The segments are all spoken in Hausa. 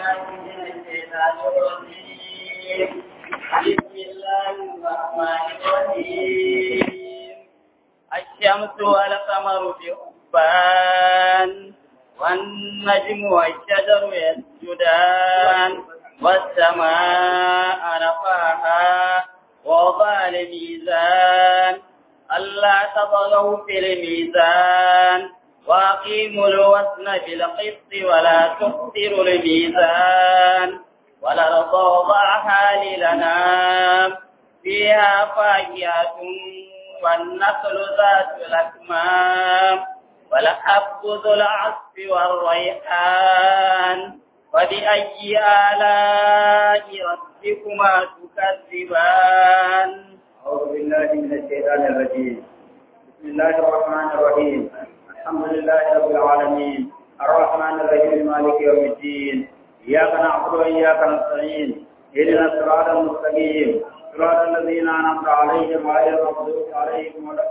بالله من الشيطان الرجيم بسم الله الرحمن الرحيم الشمس والقمر بحسبان والنجم والشجر يسجدان والسماء رفعها ووضع الميزان ألا تطغوا في الميزان وأقيموا الوزن بالقسط ولا تخسروا الميزان والأرض وضعها للأنام فيها فاكهة والنخل ذات الأكمام والحب ذو العصف والريحان وبأي آلاء ربكما تكذبان أعوذ بالله من الشيطان الرجيم بسم الله الرحمن الرحيم الحمد لله رب العالمين الرحمن الرحيم مالك يوم الدين إياك نعبد وإياك نستعين اهدنا الصراط المستقيم صراط الذين أنعمت عليهم غير المغضوب عليهم ولا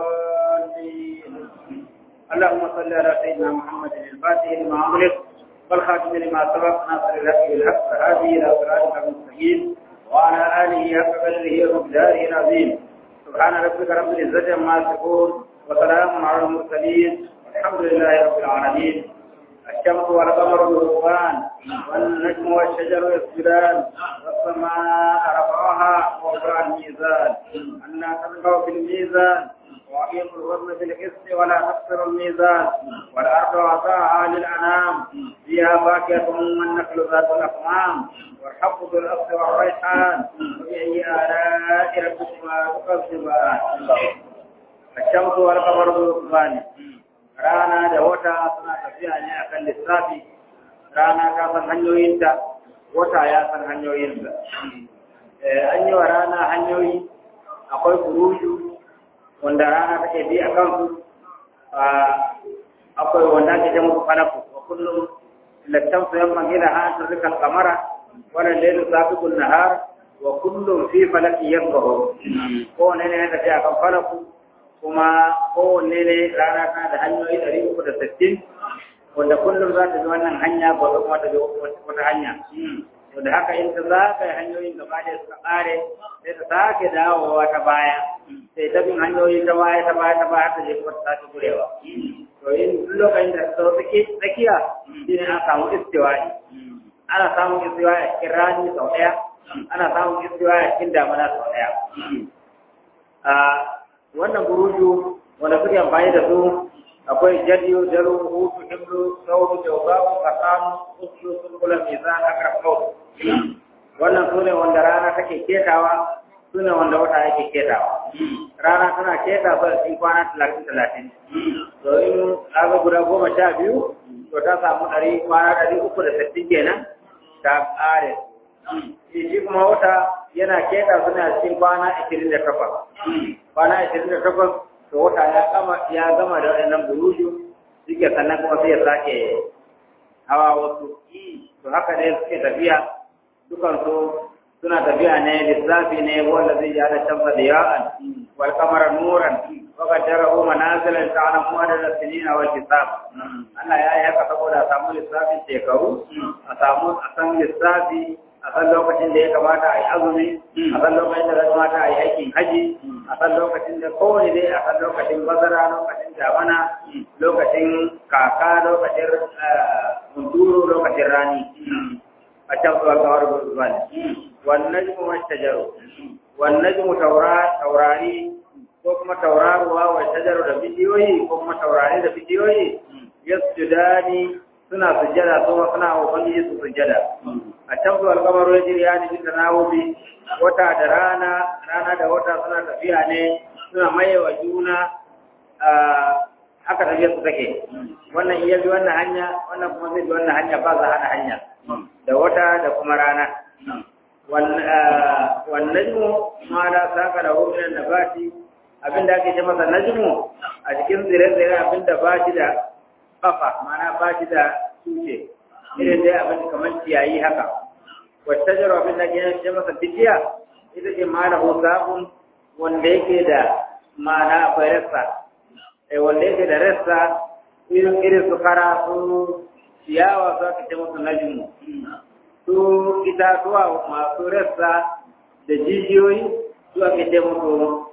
الضالين اللهم صل على سيدنا محمد الفاتح لما أغلق والخاتم لما سبق ناصر الحق بالحق هذه إلى صراطك المستقيم وعلى آله حق قدره ومقداره العظيم سبحان ربك رب العزة عما يصفون وسلام على المرسلين والحمد لله رب العالمين الشمس والقمر بحسبان والنجم والشجر يسجدان والسماء رفعها ووضع الميزان أنا تلقوا في الميزان وأقيموا الوزن بالقسط ولا تكسروا الميزان والأرض وضعها للأنام فيها فاكهة والنخل ذات الأكمام والحب ذو الأصل والريحان وبأي آلاء ربكما تكذبان الشمس والقمر بحسبان rana da wata suna tafiya ne akan lissafi rana ta san hanyoyinta wata ya san hanyoyinta an yi wa rana hanyoyi akwai kuruju wanda rana take bi a kansu akwai wanda ake ce musu falaku wa kullum lattan su yamma gina ha ta rikal kamara wannan lailu sabiqun nahar wa kullum fi falaki yasbahu ko ne ne tafiya kan falaku kuma kowanne ne rana tana da hanyoyi ɗari uku da sittin wanda kullum za ta bi wannan hanya gobe kuma ta bi wata hanya wanda haka in ta zagaye hanyoyin gaba da suka ƙare sai ta sake dawowa ta baya sai ta bin hanyoyi ta baya ta baya ta baya ta je kuma ta sake gurewa to in lokacin da ta tsakiya shi ne an samu istiwa'i ana samun istiwa'i a cikin rani sau ɗaya ana samun istiwa'i a cikin damana sau ɗaya wannan buruju wanda suke amfani da su akwai jadiyo jaro hutu himlu sauru jawzabu kasanu uslu sulkula mizan akrab kaw wannan sune wanda rana take ketawa sune wanda wata yake ketawa rana tana keta ba cikin kwana talatin talatin to in aka guda goma sha biyu to ta samu ɗari kwana ɗari uku da sittin kenan ta ƙare shi kuma wata yana keta suna cikin kwana ashirin da takwas kwana ashirin da takwas to wata ya gama ya gama da waɗannan buruju suke sannan kuma sai ya sake hawa wasu to haka ne suke tafiya dukan su suna tafiya ne lissafi ne wanda zai yi ala shamsa da ya'an wal kamara nuran wa qaddarahu manazilan ta'lamu adada sinina wal hisab Allah ya yi haka saboda a samu lissafin shekaru a samu a san lissafi a san lokacin da ya kamata a yi azumi a san lokacin da ya kamata a yi aikin haji a san lokacin da kowane dai a san lokacin bazara lokacin damana lokacin kaka lokacin hunturu lokacin rani a can zuwa kawar gurguwa ne wannan jimu wacce jaro wannan jimu taurari ko kuma tauraruwa wacce jaro da bidiyoyi ko kuma taurari da bidiyoyi yasjudani suna sujjada kuma suna ubangiji su sujjada a can zuwa alkamar wajen ya ne bisa nawubi wata da rana rana da wata suna tafiya ne suna mayewa juna haka tafiya su take wannan iya bi wannan hanya wannan kuma zai bi wannan hanya ba za hana hanya da wata da kuma rana wannan mu ma da saka da hukunan da ba shi abinda ake ce masa najmu a cikin tsire-tsire abinda ba shi da kafa mana ba shi da tushe irin dai abin kamar ciyayi haka wata jaro abin da ke ce masa bijiya ita ce mana husabun wanda yake da mana akwai rassa wanda yake da rassa irin irin su kara su ciyawa za ka ce musu najmu itatuwa masu rassa da jijiyoyi su ake ce musu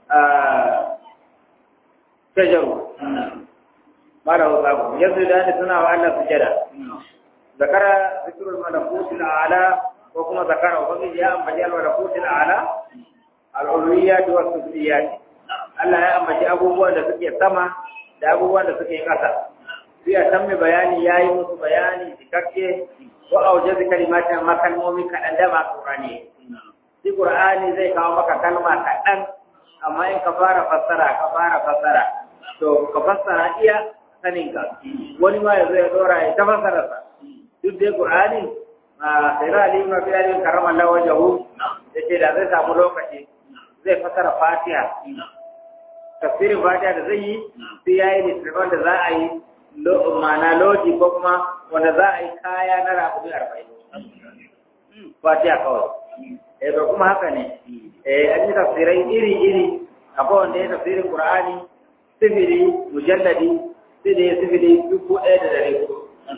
shajaru mara wasaku yanzu da ne suna wa Allah sujada zakara zikrul malakutil a'la ko kuma zakara ubangiji ya ambaci al malakutil a'la al uluhiyyat wa sufliyat Allah ya ambaci abubuwan da suke sama da abubuwan da suke ƙasa sai a san mai bayani yayi musu bayani cikakke ko aujazi kalimatin makalmomi kaɗan da ma Qur'ani shi Qur'ani zai kawo maka kalma kaɗan amma in ka fara fassara ka fara fassara to ka fassara iya sanin ka wani ma ya zo ya dora ya ta fassara sa duk dai Qur'ani a sai Ali ibn Abi Talib karramallahu wajhahu yace da zai samu lokaci zai fassara Fatiha tafsirin Fatiha da zai yi sai yayi littafin da za a yi ma'ana loji ko kuma wanda za a yi kaya na rakumi arba'in Fatiha kawai eh to kuma haka ne eh an yi tafsirai iri-iri akwai wanda ya tafsirin Qur'ani sifili mujalladi sai da ya sifili dubu ɗaya da ɗari hudu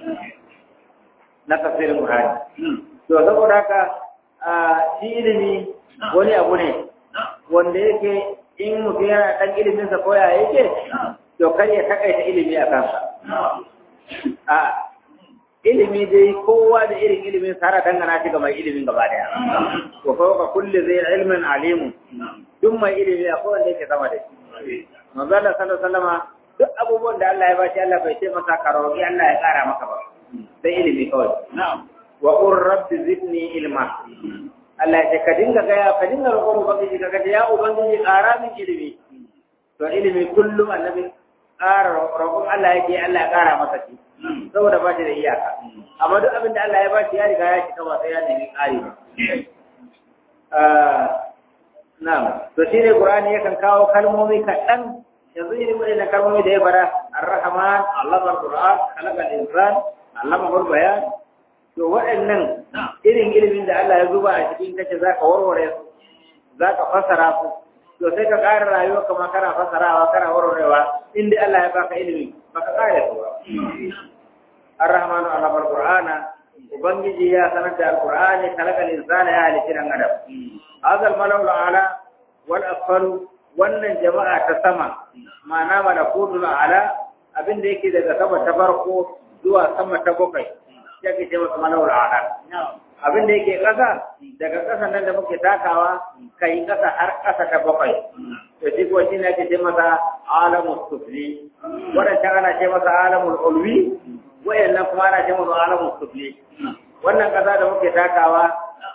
na tafsirin Qur'ani to saboda haka shi ilimi wani abu ne wanda yake in mutum yana ɗan ilimin sa koya yake to kar ya takaita ilimi a kansa a ilimi dai kowa da irin ilimin sa har dangana shi ga mai ilimin gaba daya to fawqa kulli zai ilmin alimun duk mai ilimi akwai wanda yake sama da shi manzo Allah sallallahu alaihi wasallama duk abubuwan da Allah ya bashi Allah bai ce masa ka roƙi Allah ya ƙara maka ba sai ilimi kawai wa qur rabbi zidni ilma Allah ya ce ka dinga gaya ka dinga roƙon ubangiji ka ga ya ubangiji ƙara min ilimi to ilimi kullum annabi ƙara roƙon Allah yake Allah ya ƙara masa shi saboda ba shi da iyaka amma duk abin da Allah ya ba shi ya riga ya cika ba sai ya nemi ƙari ba na'am to shine Qur'ani yakan kawo kalmomi kaɗan yanzu irin waɗannan kalmomi da ya fara ar-rahman allama al-qur'an khalaqa al-insan allama al-bayan to waɗannan irin ilimin da Allah ya zuba a cikin kace zaka warware su zaka fasara su to sai ka ƙara rayuwa kamar kana fasarawa kana warwarewa inda Allah ya baka ilimi baka ƙara su ba ar-rahmanu allama al-qur'ana ubangiji ya sanar da al-qur'ani khalaqa al-insana ya halitta dan adam hadha al-malau ala wal asfalu wannan jama'a ta sama ma'ana malakutul ala abin da yake daga sama ta farko zuwa sama ta bakwai yake ce masa malawul ala abin da yake ƙasa daga ƙasa nan da muke takawa kai ƙasa har ƙasa ta bakwai to shi ko shi ne ake ce masa alamul sufli wadancan ana ce masa alamul ulwi wayannan kuma ana ce masa alamul sufli wannan ƙasa da muke takawa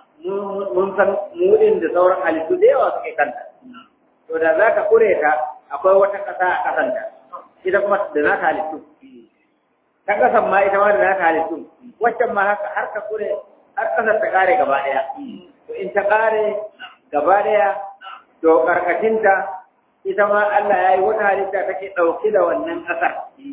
mun san mudin da sauran halittu da yawa suke kanta to da za ka kure ta akwai wata ƙasa a ƙasanta ita kuma da za ta halittu ta ƙasan ma ita ma da za ta halittu waccan ma haka har ka kure har ƙasar ta ƙare gaba ɗaya to in ta ƙare gaba ɗaya to ƙarƙashinta ita ma Allah ya yi wata halitta take ɗauke da wannan ƙasar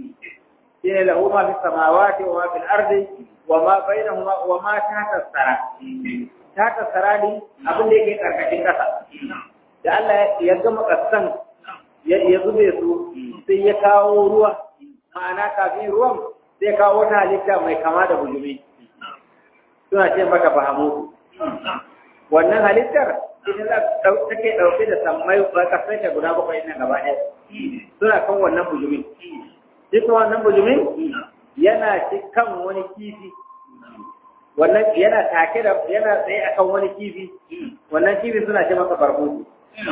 shi ne lahu ma fi samawati wa ma fil ardi wa ma bainahuma wa ma tahta sara tahta sara ne abin da yake ƙarƙashin ƙasa da Allah ya gama ƙasan ya zube su sai ya kawo ruwa ma'ana kafin ruwan sai kawo wata halitta mai kama da bujumi suna ce mata fahamu wannan halittar ita take ɗauke da sammai ƙasai ta guda bakwai nan gaba ɗaya suna kan wannan bujumin shi kuma wannan bujumin yana kan wani kifi wannan yana take da yana tsaye akan wani kifi wannan kifi suna ce masa barbutu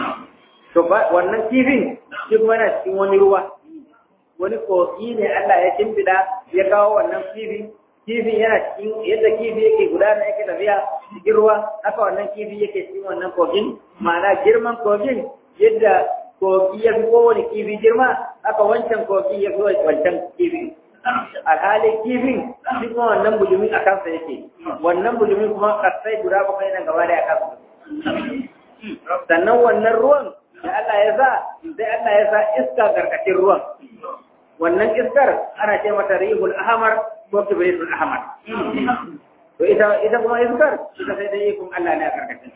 to ba wannan kifin shi kuma yana cikin wani ruwa wani koki ne Allah ya kimfida ya kawo wannan kifin kifin yana cikin yadda kifi yake gudana yake tafiya cikin ruwa haka wannan kifi yake cikin wannan kogin ma'ana girman kogin yadda kogi ya fi kowane kifi girma haka wancan kogi ya fi wancan kifi alhali kifin shi kuma wannan bujumin a kansa yake wannan bujumin kuma kasai guda bakwai nan gaba da ya kansa sannan wannan ruwan da Allah ya sa sai Allah ya sa iska karkashin ruwan wannan iskar ana ce mata rihul ahmar ko kibritul ahmar to ita ita kuma iskar ita sai dai kun Allah ne a karkashin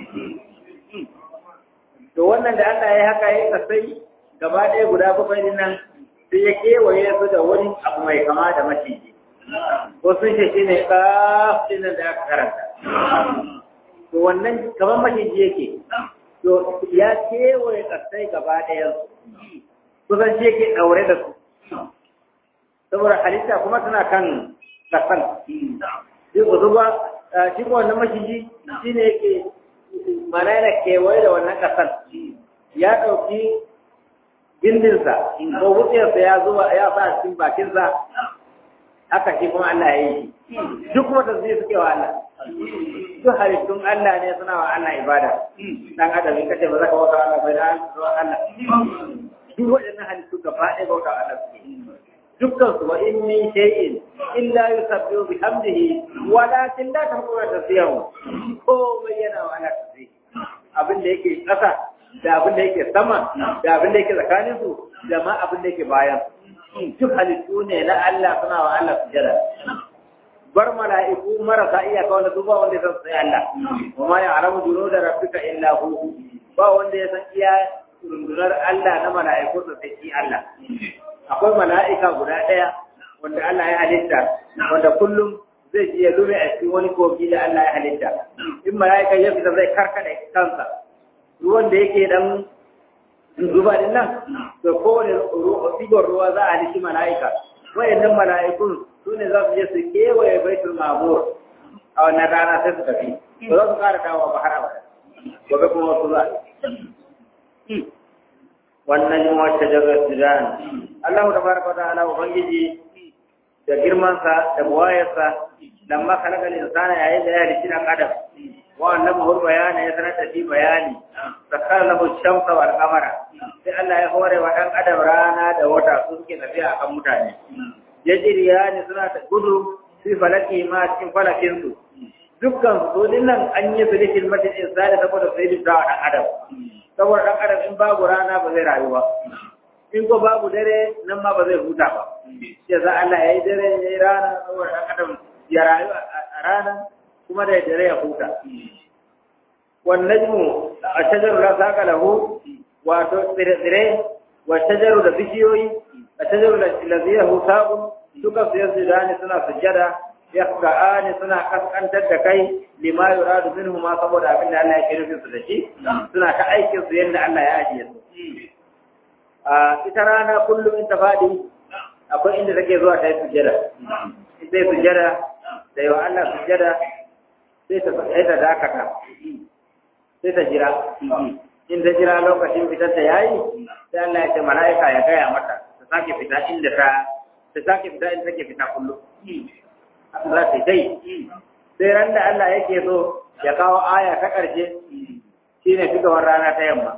to wannan da Allah ya haka ya kasai gaba ɗaya guda bakwai din nan sai ya kewaye su da wani abu mai kama da maciji ko sun ce shi ne kafin da aka karanta to wannan kamar maciji yake to ya kewaye kasai gaba ɗayan kusan shi yake ɗaure da su saboda halitta kuma tana kan kasan shi uzuba shi ko wannan maciji shi ne yake mana yana kewaye da wannan kasan ya ɗauki gindinsa ko wutsiyarsa ya zuwa ya sa cikin bakinsa haka shi kuma Allah ya yi duk kuma tasbih suke wa Allah duk halittun Allah ne suna wa Allah ibada dan adam in kace ba za ka bauta Allah bai da Allah duk waɗannan halittu gaba ɗaya bauta Allah suke dukkan su wa in min shay'in illa yusabbihu bihamdihi walakin la tahqura tasbihu ko mai yana wa Allah tasbih abin da yake ƙasa da abin da yake sama da abin da yake tsakanin su da ma abin da yake bayan duk halittu ne na Allah suna wa Allah sujada bar mala'iku marasa iyaka wanda duba wanda ya san sai Allah wa ma ya'lamu junuda rabbika illa hu ba wanda ya san iya rundunar Allah na mala'iku sa sai shi Allah akwai mala'ika guda ɗaya wanda Allah ya halitta wanda kullum zai ji ya lume a cikin wani kogi da Allah ya halitta in mala'ika ya fita zai karkada kansa ruwan da yake dan zuba din nan to kowane digon ruwa za a halitti mala'ika wayannan mala'ikun su ne za su je su kewaye baitul mamur a wannan rana sai su tafi ba za su kara dawo ba har abada gobe kuma wasu za wannan yin wacce jagar sudan Allah ta baraka ta ala ubangiji da girmansa da buwayarsa lamma kalakal insana yayin da ya halitti dan adam wa annabi hur bayani ya sanar da shi bayani sakar lahu shamsa wal qamara sai Allah ya hore wa dan adam rana da wata su suke tafiya akan mutane yajriya ne suna ta gudu fi falaki ma cikin falakin su dukkan su nan an yi su da kilmatin insani saboda sai da dan adam saboda dan adam in babu rana ba zai rayu ba in ko babu dare nan ma ba zai huta ba sai za Allah ya yi dare ya yi rana saboda dan adam ya rayu a rana kuma da dare ya huta wan najmu ashajaru la saqa lahu wato tsire wa shajaru da bishiyoyi ashajaru allazi lahu saqu duka su yasjudani suna sujjada yaqra'ani suna kaskantar da kai lima yuradu minhu ma saboda abin da Allah ya kira su da shi suna ta aikin su yanda Allah ya ajiye su a ita rana kullum in ta fadi akwai inda take zuwa ta yi sujjada sai sujjada da yawa Allah sujjada sai ta sai ta dakata sai ta jira in ta jira lokacin fitar ta yayi sai Allah ya ce mala'ika ya gaya mata ta sake fita inda ta ta sake fita inda take fita kullum za ta dai sai ran da Allah yake so ya kawo aya ta ƙarshe shine fitowar rana ta yamma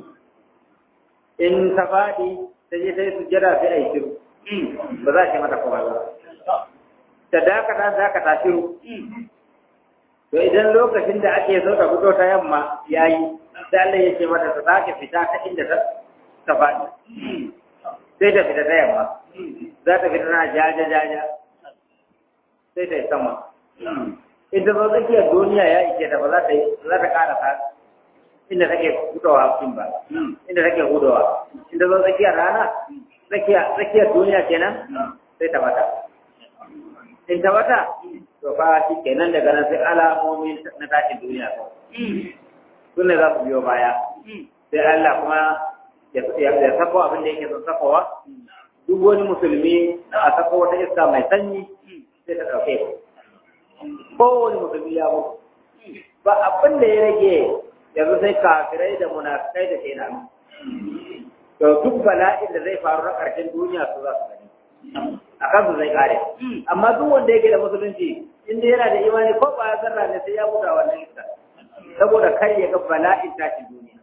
in ta faɗi ta je ta yi sujjada sai a yi shiru ba za ki mata kuma ba ta dakata dakata shiru to idan lokacin da ake so ta fito ta yamma ya yi sai Allah ya ce mata ta sake fita ta inda ta faɗi sai ta fita ta yamma za ta fita na jaja jaja sai ta yi sama in ta zo tsakiyar duniya ya ike ta ba za ta yi za ta ƙara ta inda take fitowa cikin ba inda take hudowa in ta zo tsakiyar rana tsakiyar duniya kenan sai ta bata in ta bata to fa shi kenan daga nan sai alamomi na tashin duniya ko su ne za su biyo baya sai Allah kuma ya sako abin da yake son sakowa duk wani musulmi a sako wata iska mai sanyi sai ta ɗauke kowane musulmi ya mutu ba abin da ya rage yanzu sai kafirai da munafikai da kenan to duk bala'in da zai faru na ƙarshen duniya su za su gani a kansu zai kare amma duk wanda yake da musulunci inda yana da imani ko ba ya zarra ne sai ya buɗa wannan iska saboda kar ya ga bala'in tashin duniya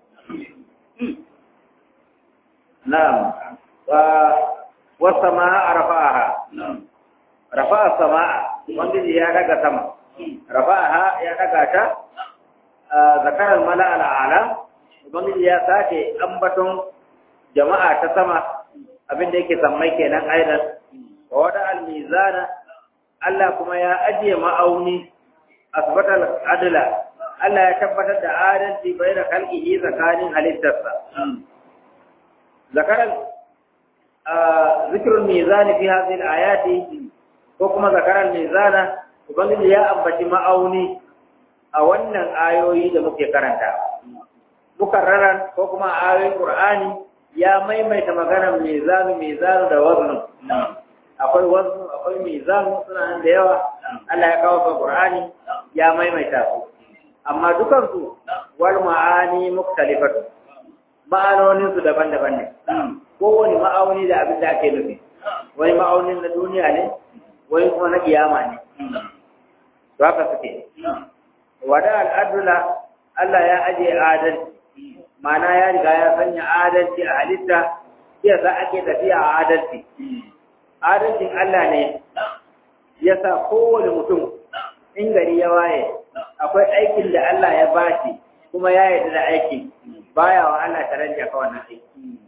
na'am wa sama'a rafa'aha rafa'a sama'a wanda ya daga sama rafa'aha ya daga ta zakarar mala al'ala ubangiji ya sake ambaton jama'a ta sama abin da yake sammai kenan aidan wa wada al-mizana Allah kuma ya ajiye ma'auni asbatal adla Allah ya tabbatar da adalci bai da kalkihi tsakanin halittarsa zakaran zikrul mizani fi hadhihi al-ayati ko ko kuma zakaran mizana ubangiji ya ambaci ma'auni a wannan ayoyi da muke karanta mukarraran ko kuma ayoyin qur'ani ya maimaita maganar mizanu mizanu da waznu akwai waznu akwai mizanu suna nan da yawa Allah ya kawo su qur'ani ya maimaita su amma dukan su wal ma'ani muktalifatu ma'anonin su daban-daban ne kowane ma'auni da abin da ake nufi wani ma'aunin na duniya ne wani kuma na kiyama ne to haka suke wada al'adula Allah ya aje adalci ma'ana ya riga ya sanya adalci a halitta sai za ake tafiya a adalci adalcin Allah ne ya sa kowane mutum in gari ya waye akwai aikin da Allah ya bashi kuma ya yarda da aikin baya wa Allah tarayya ka wannan aiki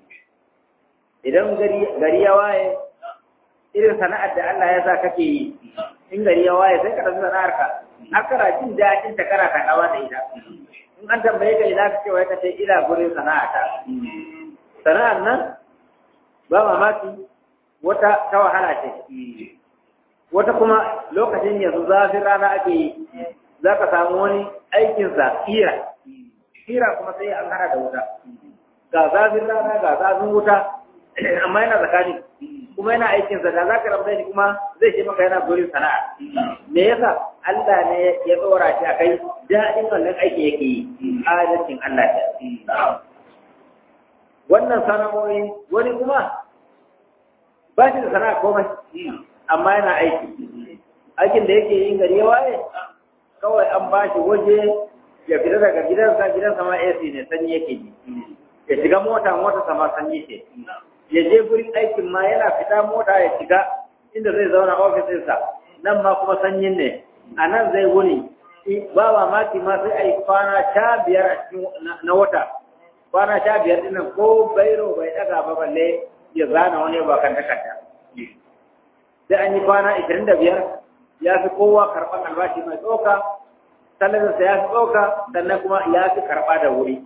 idan gari ya waye irin sana'ar da Allah ya sa kake yi in gari ya waye sai ka tafi sana'ar ka har kana jin daɗin ta kana kaɗawa da ita in an tambaye ka ina ka ce wai ka ce ina gurin sana'ata sana'ar nan ba mamaki wata ta wahala ce wata kuma lokacin yanzu zafin rana ake yi za ka samu wani aikinsa kira kira kuma sai an hana da wuta ga zafin rana ga zafin wuta amma yana tsakani kuma yana aikinsa da za ka rabu shi kuma zai ce maka yana gurin sana'a me yasa Allah ne ya tsora shi a kai daɗin wannan aiki yake yi adalcin Allah ta wannan sana'o'i wani kuma ba shi da sana'a komai amma yana aiki aikin da yake yin gari ya waye kawai an ba shi waje ya fita daga gidansa gidansa ma AC ne sanyi yake ji ya shiga mota mota sama sanyi ce ya je gurin aikin ma yana fita mota ya shiga inda zai zauna ofisinsa nan ma kuma sanyin ne a nan zai wuni ba mamaki ma sai a yi kwana sha biyar a cikin na wata kwana sha biyar dinnan ko bairo bai daga ba balle ya zana wani ba kan takarda sai an yi kwana ishirin da biyar ya fi kowa karɓar albashi mai tsoka salarinsa ya fi tsoka sannan kuma ya fi karɓa da wuri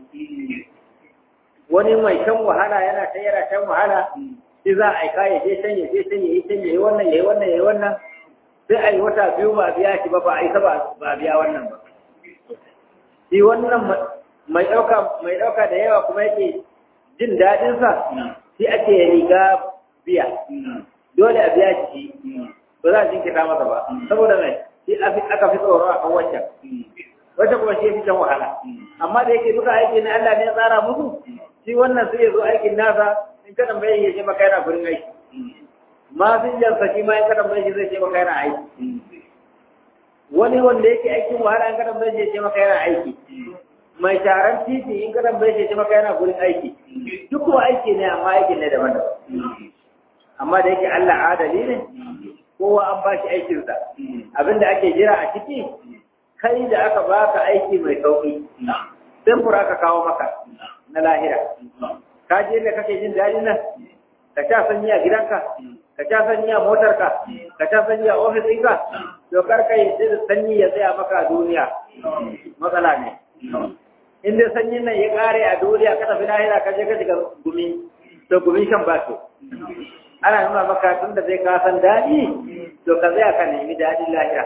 wani mai shan wahala yana ta yana shan wahala shi za a aika ya je can ya je can ya yi can ya yi wannan ya yi wannan ya yi wannan sai a yi wata biyu ba biya shi ba ba a isa ba biya wannan ba shi wannan mai ɗauka mai ɗauka da yawa kuma yake jin daɗinsa shi ake riga biya dole a biya shi ba za a jinkita masa ba saboda mai shi aka fi tsoro a kan wancan wacce kuma shi fi can wahala amma da yake duka aiki na Allah ne ya tsara musu shi wannan sai ya zo aikin nasa in ka tambaye ya ce maka yana gurin aiki ma sun jansa shi ma in ka tambaye shi zai ce maka yana aiki wani wanda yake aikin wahala in ka tambaye shi ya ce maka yana aiki mai sharan titi in ka tambaye shi ya ce maka yana gurin aiki duk kuma aiki ne amma aiki ne daban-daban amma da yake Allah adali ne kowa an ba shi aikinsa abinda ake jira a ciki kai da aka baka aiki mai sauki sai fura ka kawo maka na lahira ka je da kake jin daɗi nan ka sha sanyi a gidanka ka sha sanyi a motarka ka sha sanyi a ofis ɗinka to kar kai da sanyi ya tsaya maka a duniya matsala ne in dai sanyin nan ya ƙare a duniya ka tafi lahira ka je ka shiga gumi to gumin shan ba to ana nuna maka tun da zai ka san daɗi to ka tsaya ka nemi daɗin lahira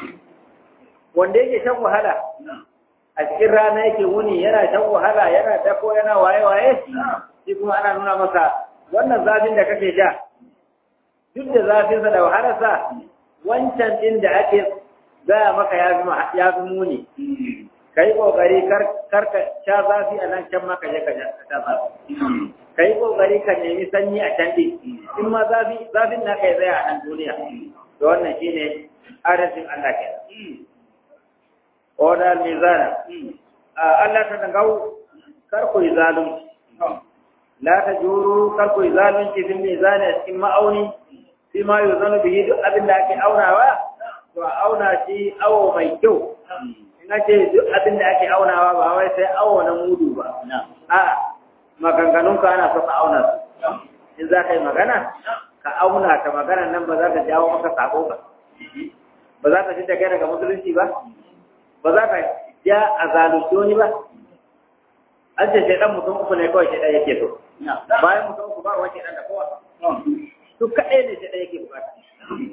wanda yake shan wahala a cikin rana yake wuni yana shan wahala yana dako yana waye-waye shi kuma ana nuna masa wannan zafin da kake sha duk da zafinsa da wahalarsa wancan ɗin da ake gaya maka ya fi muni ka yi ƙoƙari kar ka sha zafi a nan can maka je ka sha zafi ka yi ƙoƙari ka nemi sanyi a can ɗin in ma zafin na kai tsaya a nan duniya da wannan shine adalcin Allah kenan oda mizana Allah ta dangau kar ku yi zalunci la ta juru kar ku yi zalunci bin mizani a cikin ma'auni fi ma yi zanu bihi duk abin da ake aunawa to a auna shi awo mai kyau in ake duk abin da ake aunawa ba wai sai awo na mudu ba a maganganun ka ana so ka auna su in za ka yi magana ka auna ta magana nan ba za ta jawo maka sako ba ba za ta fi da kai daga musulunci ba ba za ka ja a zalunci wani ba an ce shaidan mutum uku ne kawai shaidan yake so bayan mutum uku ba wani shaidan da kowa su kaɗai ne shaidan yake bukata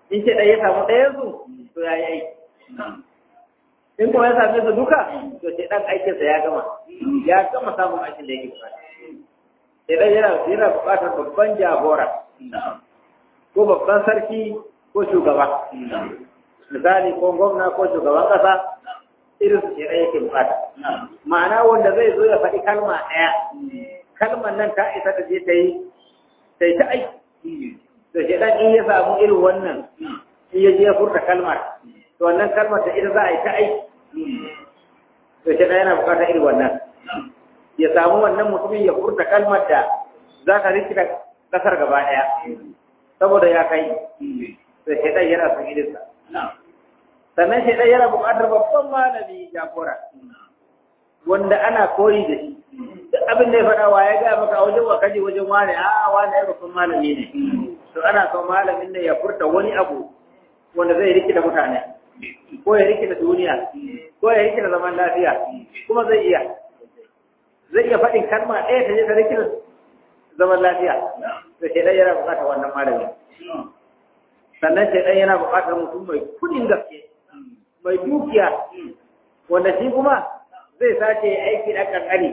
in ce ɗaya ya samu ɗayan su to ya yi aiki in kuma ya same su duka to ce ɗan aikinsa ya gama ya gama samun aikin da yake bukata idan yana yana bukatar babban jagora ko babban sarki ko shugaba misali ko gwamna ko shugaban kasa irin su kenan yake bukata ma'ana wanda zai zo ya faɗi kalma ɗaya kalmar nan ta isa ta je ta yi ta yi ta aiki to shi dan in ya samu irin wannan in ya je ya furta kalmar to wannan kalmar ta ita za a yi ta aiki to shi dan yana bukatar irin wannan ya samu wannan mutumin ya furta kalmar da za ta rikita kasar gaba ɗaya saboda ya kai to shi dan yana son irinsa sannan shi ɗaya yana buƙatar babban malami jagora wanda ana koyi da shi duk abin da ya faɗa wa ya gaya maka a wajen wakaji wajen wane a wane ya babban malami ne to ana son malamin da ya furta wani abu wanda zai rikita mutane ko ya rikita duniya ko ya rikita zaman lafiya kuma zai iya zai iya faɗin kalma ɗaya ta je ta rikita zaman lafiya to shi ɗaya yana buƙatar wannan malami sannan shi ɗaya yana buƙatar mutum mai kudin gaske mai dukiya wanda shi kuma zai sace aiki da kankani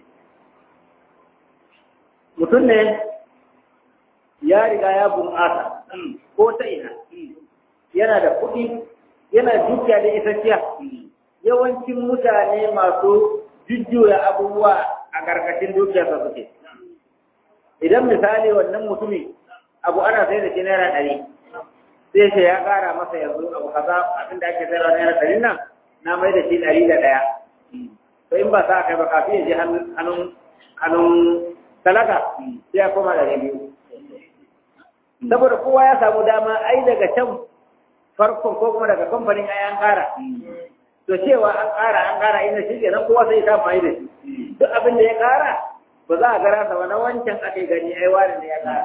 mutum ne ya riga ya bunƙasa ko ta ina yana da kuɗi yana dukiya da isasshiya yawancin mutane masu jujjuya abubuwa a ƙarƙashin dukiyarsa suke idan misali wannan mutumin abu ana sai da shi naira ɗari sai ce ya ƙara masa yanzu abu kaza abin da ake sayarwa naira ɗari nan na mai da shi ɗari da ɗaya to in ba sa kai ba kafin ya je hannun hannun talaka sai ya koma ɗari biyu saboda kowa ya samu dama ai daga can farkon ko kuma daga kamfanin ai an ƙara to cewa an ƙara an ƙara ina shi kenan kowa sai ya amfani da shi duk abin da ya ƙara ba za a gara sa ba na wancan ake gani ai wani ne ya ƙara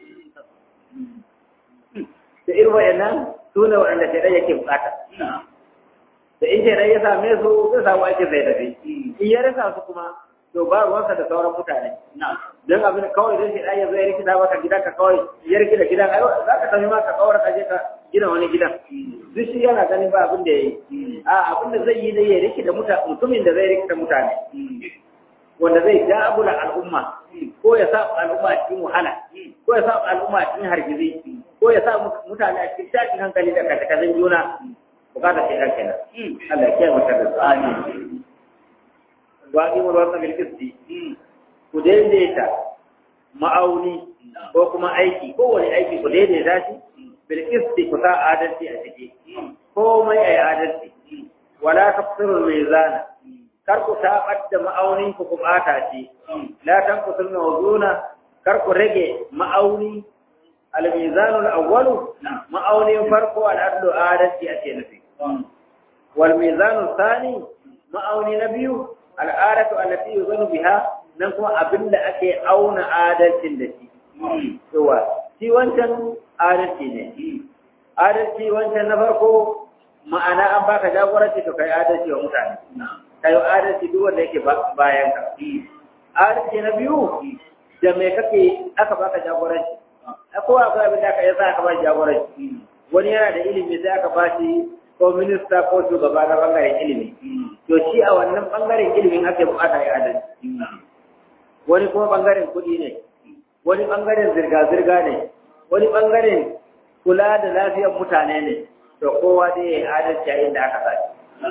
da irin waɗannan su ne waɗanda shaidan yake bukata da in shaidan ya same su zai samu aikin zai tafi in ya rasa su kuma to ba ruwansa da sauran mutane don abin kawai don shaidan ya zo ya rikita maka gidan ka kawai ya rikita gidan ai za ka tafi ma ka kawar ka je ka gina wani gidan duk shi yana ganin ba abin da ya yi a abin da zai yi da ya rikita mutumin da zai rikita mutane wanda zai jagula al'umma ko ya sa al'umma a cikin wahala ko ya sa al'umma a cikin hargizi ko ya sa mutane a cikin tashin hankali da katakazin juna bukatar shi ɗan kenan Allah ya kiyaye mata da tsani wa qimul wazna bil qisti ku daidaita ma'auni ko kuma aiki ko wani aiki ku daidaita shi bil qisti ku sa adalci a ciki komai ayi adalci wala taqsirul mizana kar ku tabar da ma'aunin ku ku bata shi la tanqusul mawzuna kar ku rage ma'auni الميزان الأول مأوني فرق العدل آدتي أتنفي والميزان الثاني مأوني نبي الآلة التي يظن بها نكو أبن أكي أون آدتي التي هو shi wancan adalci ne adalci wancan na farko ma'ana an baka jagoranci to kai adalci wa mutane kai adalci duk wanda yake bayan ka adalci na biyu da me kake aka baka jagoranci kowa akwai abin da aka yi sa aka ba jagoranci wani yana da ilimi sai aka ba shi ko minista ko shugaba na bangaren ilimi to shi a wannan bangaren ilimin ake bukata ya adalci wani kuma bangaren kuɗi ne wani bangaren zirga-zirga ne wani bangaren kula da lafiyar mutane ne to kowa dai ya yi adalci a inda aka sa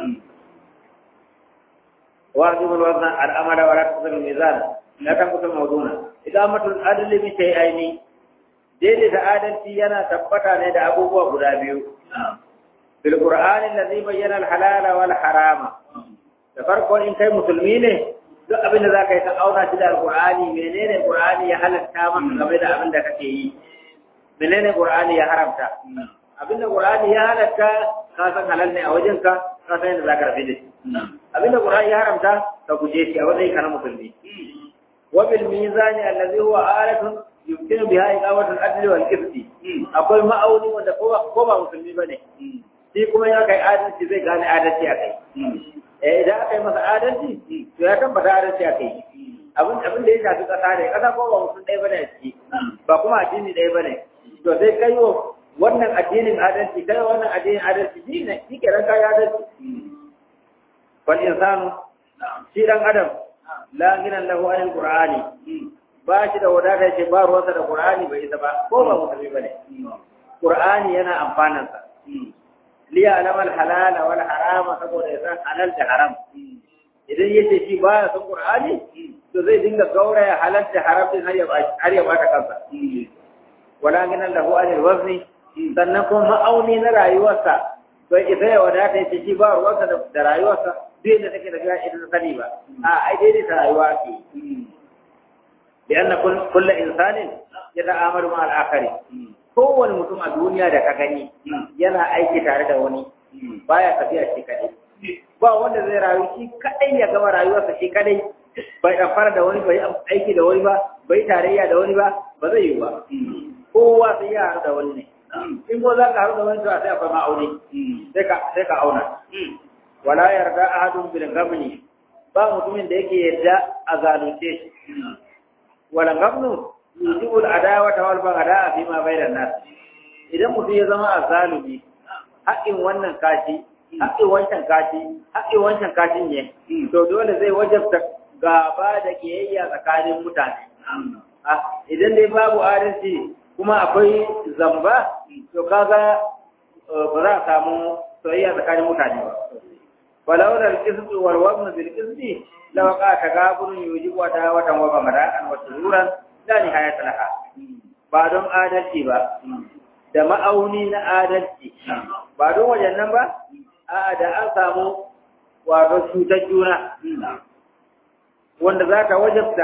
واجب الوزن الأمر ولا تقصر الميزان لا تنقص الموزون إقامة العدل بشيئين daidaita adalci yana tabbata ne da abubuwa guda biyu. Bil Qur'ani allazi bayyana al-halala wal harama. Da farko in kai musulmi ne duk abin da zaka yi ka auna shi da Al-Qur'ani menene Qur'ani ya halatta maka game da abin da kake yi. Menene Qur'ani ya haramta? Abin da Qur'ani ya halatta ka san halal ne a wajen ka ka san yadda zaka rafi da shi. Abin da Qur'ani ya haramta ka guje shi a wajen ka na musulmi. Wa bil mizani allazi huwa alatun yumkinu biha iqamatul adli wal qisti akwai ma'auni wanda ko ba musulmi bane shi kuma ya kai adalci zai gane adalci a kai eh idan aka yi masa adalci to ya tabbata adalci a kai abin abin da ya shafi kasa ne kasa ko ba musulmi ɗaya bane a ciki ba kuma addini ɗaya bane to sai kai wa wannan addinin adalci kai wannan addinin adalci shi ne shi kenan kai adalci wal insanu shi dan adam la ginan lahu anil qur'ani ba shi da wadata ce ba ruwansa da qur'ani bai isa ba ko ba musulmi bane qur'ani yana amfanan sa li ya'lama al halala wal harama saboda ya san halal da haram idan yace shi ba ya san qur'ani to zai dinga gauraya halal da haram din har ya har ya bata kansa wala ginan lahu anil wazni sannan kuma ma'auni na rayuwarsa bai isa ya wadata ya ce shi ba ruwansa da rayuwarsa duk da take da ita ta sani ba a ai daidai ta rayuwa ke da anna kullu insanin ya ta'amalu ma al-akhari kowane mutum a duniya da ka gani yana aiki tare da wani baya tafiya shi kadai ba wanda zai rayu shi kadai ya gama rayuwarsa shi kadai bai fara da wani bai aiki da wani ba bai tarayya da wani ba ba zai yi ba kowa sai ya haɗu da wani ne in ko za ka haɗu da wani to sai akwai ma'auni sai ka sai ka auna wala yarda ahadun bil gamni ba mutumin da yake yarda a zalunce shi wala gamnu yujibul adawata wal bagada fi ma bainan nas idan mutum ya zama azalumi haƙin wannan kashi haƙin wancan kashi haƙin wancan kashin ne to dole zai wajabta gaba da kiyayya tsakanin mutane idan dai babu adalci kuma akwai zamba to kaga ba za a samu soyayya tsakanin mutane ba ولولا القسط والوزن بالقسط لوقع تغابن يوجب عداوة وبغضاء وسرورا لا نهاية لها ba don adalci ba da ma'auni na adalci ba don wajen nan ba a da an samu wato cutar juna wanda za ta wajabta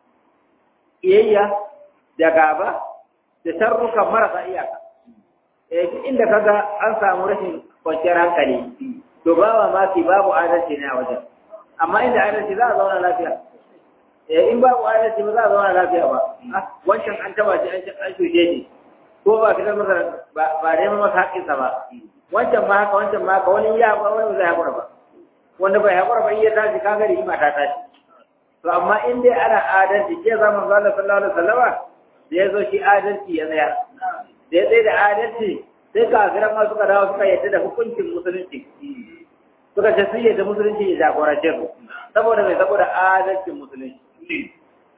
iyayya da gaba da tarruka marasa iyaka inda kaga an samu rashin kwanciyar hankali to ba ma fi babu adalci ne a wajen amma inda adalci za a zauna lafiya eh in babu adalci ba za a zauna lafiya ba wancan an taba shi an an shuje shi ko ba fitar masa ba dai masa haƙƙinsa ba wancan ma haka wancan ma haka wani ya ba wani zai haƙura ba wanda bai haƙura ba iya tashi kaga da ima ta tashi to amma in dai ana adalci ke zaman Allah sallallahu alaihi wasallama da ya zo shi adalci ya tsaya da ya tsaye da adalci sai kafiran ma suka dawo suka yadda da hukuncin musulunci suka ce sun yadda musulunci ya jagorance su saboda mai saboda adalcin musulunci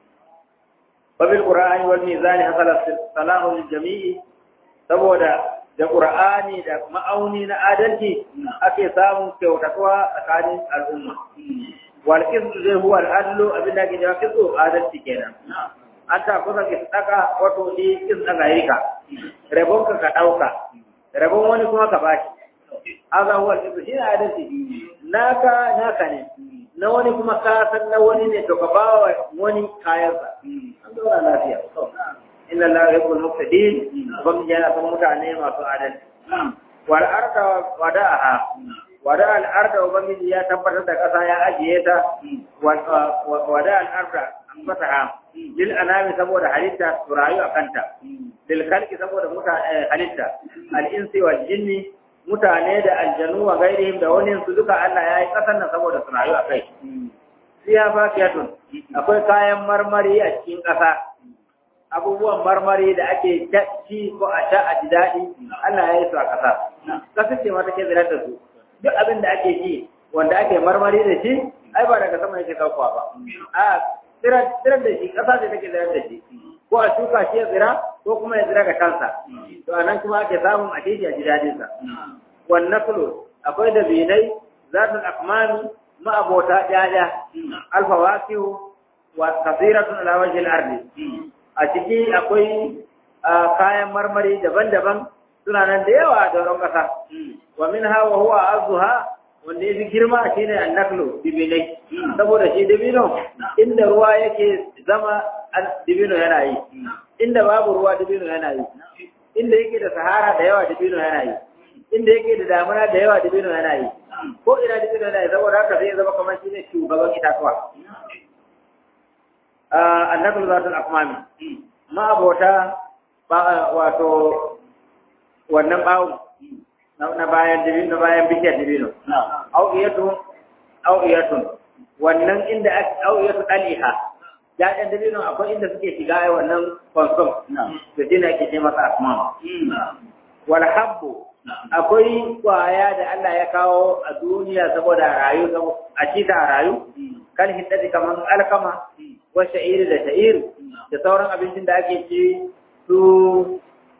babil qur'ani wal mizani hasala salahu lil jami'i saboda da qur'ani da ma'auni na adalci ake samun kyautatuwa tsakanin al'umma wal qisd zai huwa al adlu abin da ke jawa qisd adalci kenan an ta kusa ki saka wato ni qisd daga yika rabon ka ka dauka rabon wani kuma ka bashi haza huwa al shi ne adalci naka naka ne na wani kuma ka san na wani ne to ka ba wa wani kayansa an zauna lafiya inna la yuhibbul muqtadin ban yana san mutane masu adalci wal arda wada'aha wada al arda ubangiji ya tabbatar da kasa ya ajiye ta wada al arda fataha lil anami saboda halitta su rayu a kanta lil khalqi saboda mutane halitta al insi wal jinni mutane da aljanu wa gairihim da wani su duka Allah ya yi kasan nan saboda su rayu a kai siya fakiyatun akwai kayan marmari a cikin ƙasa abubuwan marmari da ake ci ko a sha a ji daɗi Allah ya yi su a ƙasa ƙasa ce ma take zirar da su duk abin da ake ci wanda ake marmari da shi ai ba daga sama yake saukowa ba a tsirar da shi ƙasa ce take zirar da shi ko a shuka shi ya tsira ko kuma ya tsira da kansa to anan kuma ake samun a shi a ji daɗinsa wannan fulo akwai da binai zatul akmami ma'abota ɗaya alfawasihu wa kasiratun ala wajhil ardi a ciki akwai kayan marmari daban-daban suna nan da yawa a doron ƙasa wa min hawa huwa azuha wanda ya fi girma shine annaklu dibinai saboda shi dibino inda ruwa yake zama dibino yana yi inda babu ruwa dibino yana yi inda yake da sahara da yawa dibino yana yi inda yake da damuna da yawa dibino yana yi ko ina dibino yana yi saboda haka zai zama kamar shi ne shugaban itatuwa annabul zatul akmami ma abota wato wannan bawon na bayan dibino bayan bishiyar dibino au'iyatun au'iyatun wannan inda au'iyatu daliha ya'yan dabino akwai inda suke shiga ai wannan konsom da shi ne ake ce masa asmam wal habbu akwai kwaya da Allah ya kawo a duniya saboda rayu a cita a rayu kan hiddati kamar alkama wa sha'iri da sha'ir da sauran abincin da ake ci su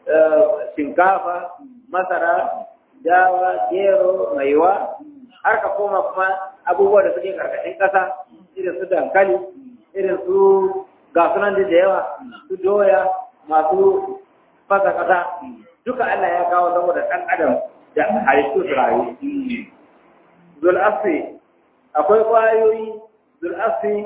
shinkafa masara dawa gero maiwa har ka koma kuma abubuwa da suke karkashin ƙasa irin su dankali irin su gasunan da yawa su doya masu fasa ƙasa duka Allah ya kawo saboda ɗan adam da halittu su rayu. Zul'afi akwai ƙwayoyi zul'afi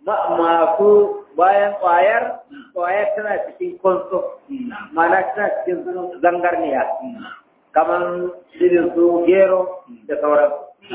masu bayan ƙwayar ƙwayar tana cikin konso mana tana cikin zangarniya kamar irin su gero da sauran.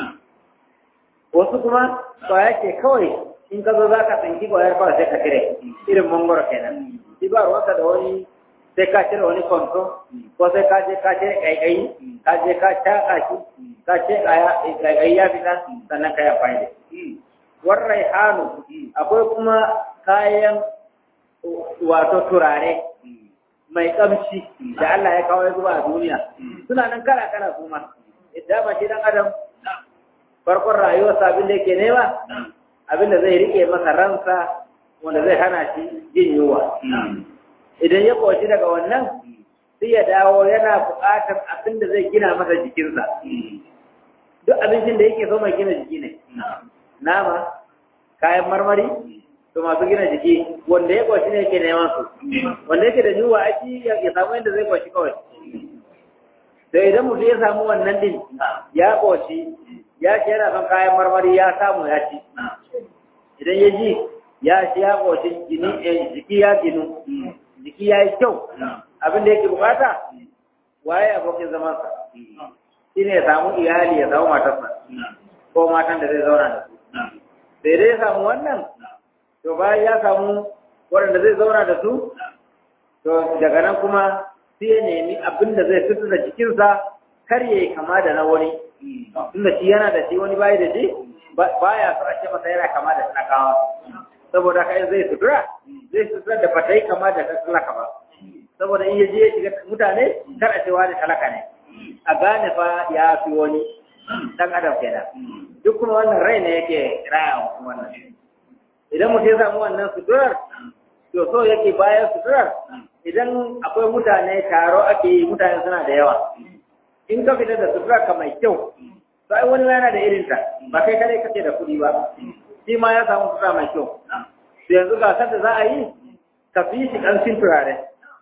Wasu kuma ƙwaya ke kawai in ka zo za ka tsinki ƙwayar kawai sai ka cire irin mangoro kenan. Shi ba ruwanka da wani sai ka cire wani kwanto ko sai ka je ka cire ƙaiƙayi ka je ka shaƙa shi ka ce ƙaiƙayi ya fita sannan ka yi amfani da shi. Warrai hannu akwai kuma kayan wato turare mai ƙamshi da Allah ya kawo ya zuba a duniya suna nan kala kala su ma idan ba shi dan adam farkon rayuwarsa abin da yake nema abin da zai rike masa ransa wanda zai hana shi jin yunwa idan ya koshi daga wannan sai ya dawo yana buƙatar abin da zai gina masa jikinsa duk abincin da yake so mai gina jiki ne nama kayan marmari to masu gina jiki wanda ya koshi ne yake neman su wanda yake da yunwa aiki ya samu yadda zai koshi kawai da idan mutum ya samu wannan din ya koshi ya ce yana son kayan marmari ya samu ya ci idan ya ji ya ci ya koshi jiki ya ginu jiki ya yi kyau abin da yake bukata waye abokin zamansa shi ne ya samu iyali ya samu matarsa ko matan da zai zauna da su sai dai ya samu wannan to bayan ya samu waɗanda zai zauna da su to daga nan kuma sai ya nemi abin da zai fito da jikinsa kar ya yi kama da na wani tunda shi yana da shi wani bayi da shi baya so a ce masa yana kama da talakawa saboda kai zai sutura zai sutura da bata yi kama da talaka ba saboda in ya je ya shiga mutane kar a ce wani talaka ne a gane fa ya fi wani dan adam kenan duk kuma wannan rai ne yake raya wannan idan mutum ya samu wannan suturar to so yake bayan suturar idan akwai mutane taro ake yi mutane suna da yawa in ka fita da suturar ka mai kyau sai wani yana da irin ta ba kai kare kake da kuɗi ba shi ma ya samu sutura mai kyau to yanzu gasar da za a yi ka fi shi ƙanshin turare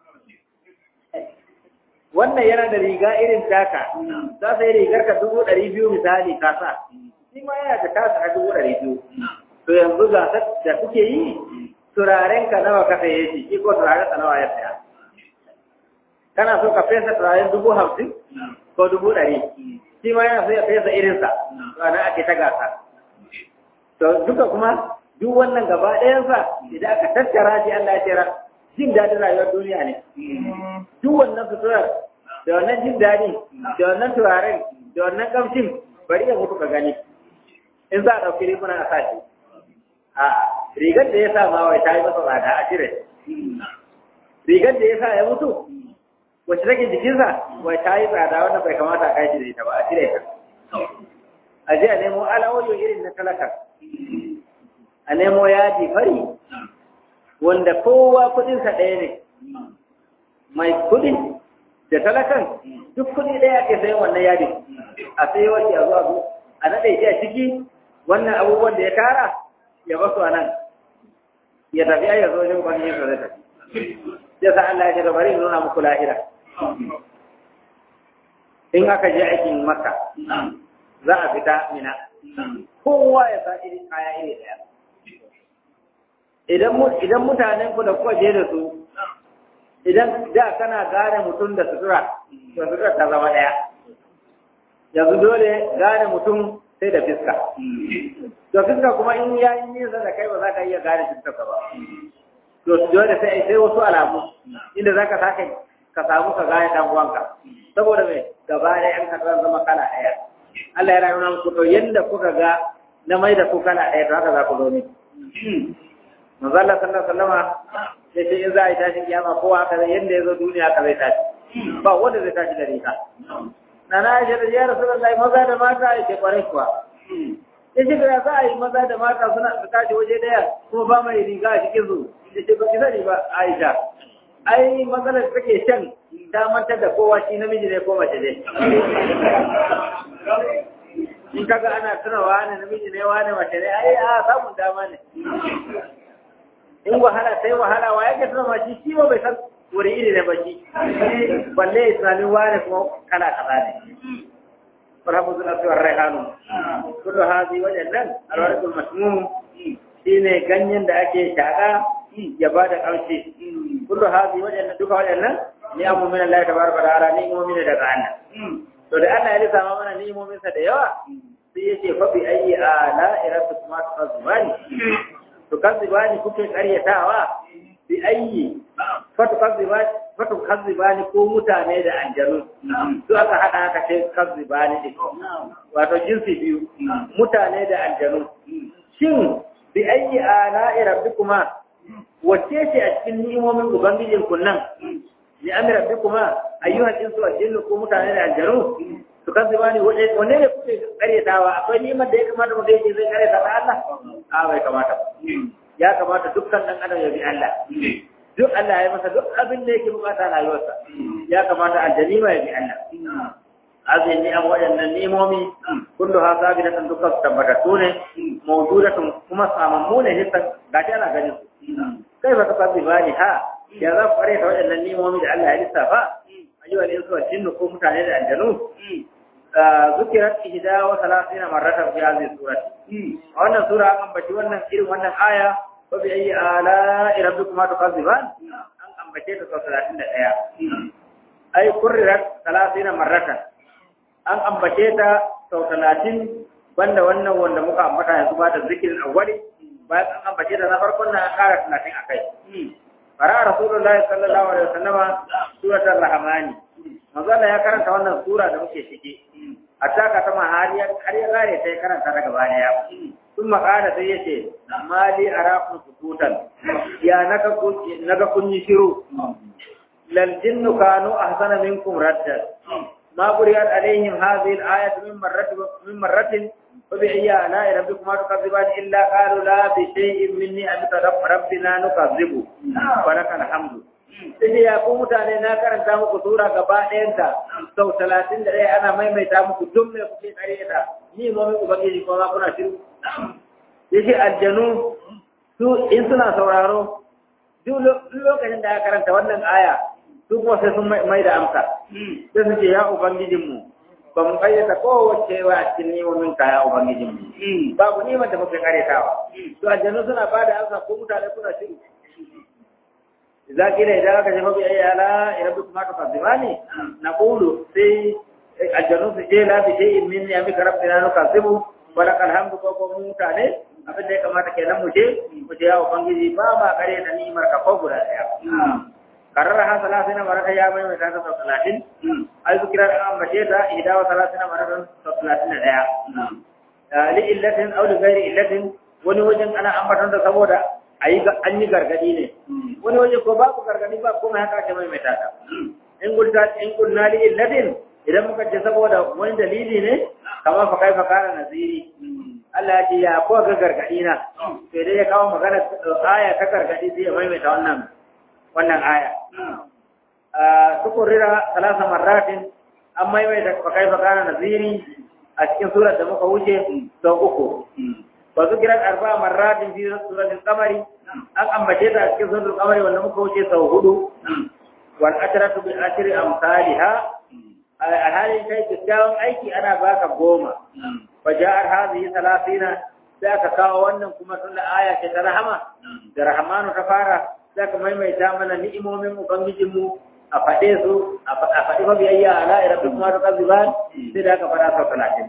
wannan yana da riga irin taka za su yi rigar ka dubu ɗari biyu misali ka sa shi ma yana da tasa a dubu ɗari biyu to yanzu gasar da kuke yi turaren ka nawa ka saye shi shi ko turaren ka nawa ya saya kana so ka fesa turaren dubu hamsin ko dubu ɗari shi ma yana so ya fesa irinsa to ana ake ta gasa to duka kuma duk wannan gaba ɗayansa idan aka tattara shi Allah ya tera jin daɗin rayuwar duniya ne duk wannan suturar da wannan jin daɗi da wannan turaren da wannan kamshin bari ya mutu ka gani in za a ɗauki riguna a sashi a rigar da ya sa ma wai ta yi masa tsada a cire rigar da ya sa ya mutu wacce take jikinsa wai ta yi tsada wanda bai kamata a kai shi da ita ba a cire ta a je a nemo alawoyo irin na talaka a nemo yaji fari wanda kowa kudinsa ɗaya ne mai kudin da talakan duk kudi ɗaya ke sayan wannan yadi a sai wace a zuwa zo a naɗe shi a ciki wannan abubuwan da ya tara ya basu a nan ya tafi ya zo ne wani yin zai tafi ya sa Allah ya ce bari nuna muku lahira in aka je aikin maka za a fita mina kowa ya sa irin kaya iri ɗaya idan mutanen ku da kuka je da su idan da kana gane mutum da sutura to sutura ta zama ɗaya yanzu dole gane mutum sai da fiska to fiska kuma in ya yi nisa da kai ba za ka iya gane fiska ba to dole sai sai wasu alamu inda za ka sake ka samu ka gane dan uwanka saboda mai gaba da yan kasar zama kala ɗaya Allah ya nuna muku to yanda kuka ga na mai da ku kala ɗaya to haka za ku zo ne manzo Allah sallallahu alaihi wasallama ya ce in za a yi tashin kiyama kowa haka zai yanda ya zo duniya haka zai tashi ba wanda zai tashi da riga na na aisha da ya rasulullahi maza da mata ya ce kwarai kuwa ya ce da za a yi maza da mata suna su tashi waje daya kuma ba mai riga a cikin su ya ce ba ki sani ba aisha ai matsalar da take shan damantar da kowa shi namiji ne ko mace ne in kaga ana tuna wani namiji ne wani mace ne ai a samun dama ne in wahala sai wahala wa yake tuna ma shi shi ba bai san wani iri ne ba shi balle islamin wani kuma kala kaza ne farhamu suna suwar raihanu kullu hazi waɗannan alwarikul masmum shine ganyen da ake shaƙa ya ba da ƙarshe kullu hazi waɗannan duka waɗannan ni amu min Allah tabaraka wa ta'ala ni mu min daga Allah to da Allah ya lissafa mana ni'imomin sa da yawa sai yace fa bi ayyi ala iratukuma tazbani to kazibani kuke karyatawa bi ayyi fa to kazibani fa to kazibani ko mutane da aljanu su aka hada aka ce kazibani din wato jinsi biyu mutane da aljanu shin bi ayyi ala iratukuma wacce ce a cikin ni'imomin ubangijin kun nan li amri rabbikuma ayyuhal insu wal jinnu ko mutane da aljaru to kan zibani wanne ne kuke karyatawa akwai ni'imar da ya kamata mu gaje zai karyata ta Allah a bai kamata ya kamata dukkan dan adam ya bi Allah duk Allah ya masa duk abin da yake bukata a rayuwarsa ya kamata aljanima ya bi Allah azai ni an waɗannan nemomi kullu ha sabitatan dukkan tabbatattu ne mawjudatun kuma samammu ne hissan gashi ana ganin su kai ba ta sabbi bani ha ya za ku fare ta waɗannan nemomi da Allah ya lissafa ayyuhal insu wal jinnu ko mutane da aljanu zukirat ihda wa thalathina marratan fi hadhihi surati a wannan sura an ambaci wannan irin wannan aya wa bi ayyi ala rabbikuma tukazziban an ambace ta sau 31 ai kurrirat thalathina marratan an ambace ta sau 30 banda wannan wanda muka ambata yanzu ba da zikirin awwali bayan an ambace ta na farkon na kara 30 akai fara rasulullahi sallallahu alaihi wasallam suratul rahmani manzo Allah ya karanta wannan sura da muke ciki hatta ka ta har ya har ya kare sai karanta daga baya sun makara sai yace mali arakum sukutan ya naka kun naga kun yi shiru lal jinnu kanu ahsana minkum radda ma quriyat alaihim hadhihi al-ayat min marratin min marratin فبأي آلاء ربكما تكذبان إلا قالوا لا بشيء مني أنت ربنا نكذب ولك الحمد sai ya ku mutane na karanta muku sura gaba ɗayanta sau talatin da ɗaya ana maimaita muku duk mai kuke kare ta ni ma mai ubangiji kuma kuna shiru yace aljanu su in suna sauraro duk lokacin da aka karanta wannan aya su kuma sai sun mai da amsa sai su ce ya ubangijinmu ba mu kayyata kowace wa a cikin nemomin kaya ubangijinmu babu neman da muke karetawa to aljanu suna ba da amsa ko mutane suna shiru إذا قيل إذا كشف بأي آلاء ربكما تكذبان نقول في الجنوب شيء لا بشيء من نعمك ربنا نكذب ولك الحمد كوكو mutane abin da ya kamata kenan mu je mu je yawo bangiji ba ma kare da ni'imar ka ko guda daya karara ha salatin maraka ya mai mai ta sau talatin ai zikira da an bace ta ihda wa salatin maraka sau talatin da daya li illatin aw li ghairi illatin wani wajen ana ambaton da saboda ayi an yi gargadi ne wani waje ko babu gargadi ba kuma haka ake mai mai tata in gulta in kunna li illadin idan muka ce saboda wani dalili ne kamar fa kai fa kana naziri Allah ya ce ya ko ga gargadi na sai dai ya kawo magana aya ta gargadi sai ya maimaita wannan wannan aya tukurira salasa marratin an maimaita fa kai fa kana naziri a cikin surar da muka wuce sau uku wa zikiran arba marratin fi suratul qamari an ambace ta a cikin suratul qamari wanda muka wuce sau hudu wal ashratu bi ashri amsalha a halin kai kyakkyawan aiki ana baka goma fa ja'ar hadhihi thalathina sai aka kawo wannan kuma tun da aya ce ta rahama da rahmanu ta fara sai ka maimaita mana ni'imomin ubangijinmu a faɗe su a faɗi mabiyayya ala irabbikuma tukazziban sai da aka faɗa sau talatin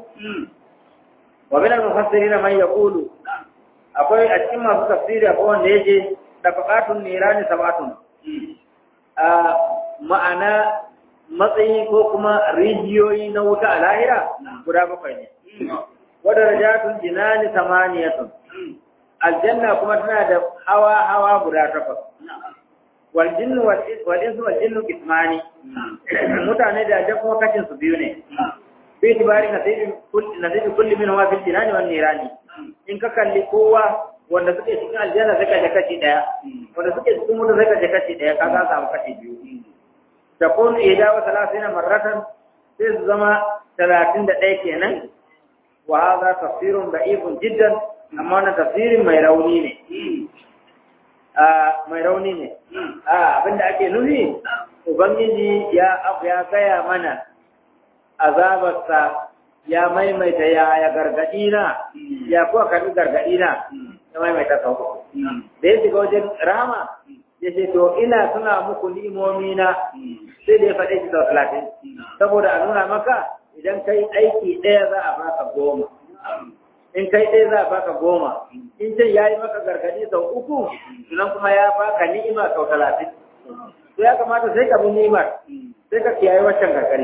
ومن المفسرين من يقول akwai a cikin masu tafsiri akwai wanda yake da faqatun nirani sabatun a ma'ana matsayi ko kuma rijiyoyi na wuta a lahira guda bakwai ne wa darajatun jinani samaniyatun aljanna kuma tana da hawa hawa guda takwas wal jinnu wal insu wal jinnu kismani mutane da da kuma kashin su biyu ne bi tibari nasibi kulli nasibi kulli min huwa fil jinani wan nirani in ka kalli kowa wanda suke cikin aljanna sai ka je kashi daya wanda suke cikin wuta sai ka je kashi daya ka ga samu kashi biyu takun ida wa salasina marratan sai su zama talatin da ɗaya kenan wa hadha tafsirun da'ifun jiddan amma wannan tafsirin mai rauni ne a mai rauni ne a abinda ake nufi ubangiji ya ya gaya mana azabarsa ya maimaita ya ya gargadi na ya kuwa karbi gargadi na ya maimaita sau da ya shiga wajen rama ya ce to ina suna muku ni'imomi na sai da ya faɗe shi sau talatin saboda a nuna maka idan kai aiki ɗaya za a baka goma in kai ɗaya za a baka goma in ce ya yi maka gargadi sau uku sunan kuma ya baka ni'ima sau talatin to ya kamata sai ka bi ni'imar sai ka kiyaye waccan gargadi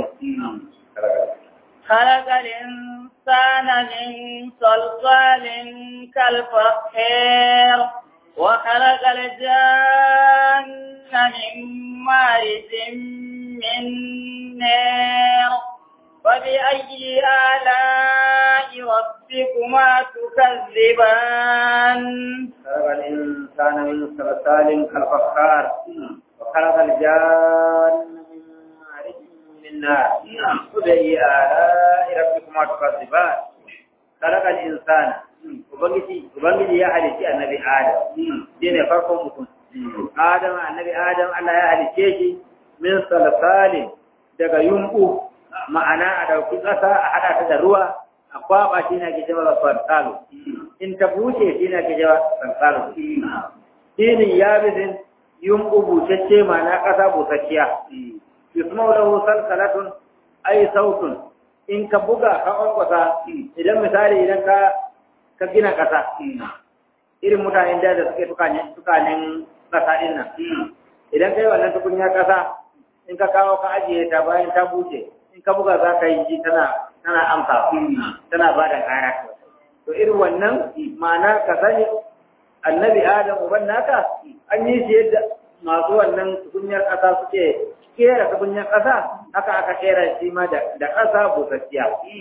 خلق الإنسان من صلصال كالفخير وخلق الجن من مارج من نار فبأي آلاء ربكما تكذبان خلق الإنسان من صلصال كالفخار وخلق الجان من مارج من نار فبأي آلاء ربكما تكذبان خلق الإنسان Ubangiji Ubangiji ya halitti annabi Adam shi ne farkon mutum Adam annabi Adam Allah ya halicce shi min salsalin daga yumbu ma'ana a dauki ƙasa a haɗa ta da ruwa a kwaba shi na ke jawa salsalu in ta buce shi na ke jawa salsalu shinin ya bizin yumbu bucacce ma'ana ƙasa busasshiya yusmau lahu salsalatun ay sautun in ka buga ka ƙwanƙwasa idan misali idan ka ka gina ƙasa irin mutanen da suke tukanin ƙasa ɗin nan idan ka yi wannan tukunya ƙasa in ka kawo ka ajiye ta bayan ta buce in ka buga za ka yi ji tana tana amsa tana ba da ƙara to irin wannan ma'ana ka sani annabi adam uban naka an yi shi yadda masu wannan tukunyar ƙasa suke kera tukunyar ƙasa haka aka kera shi ma da ƙasa busasshiya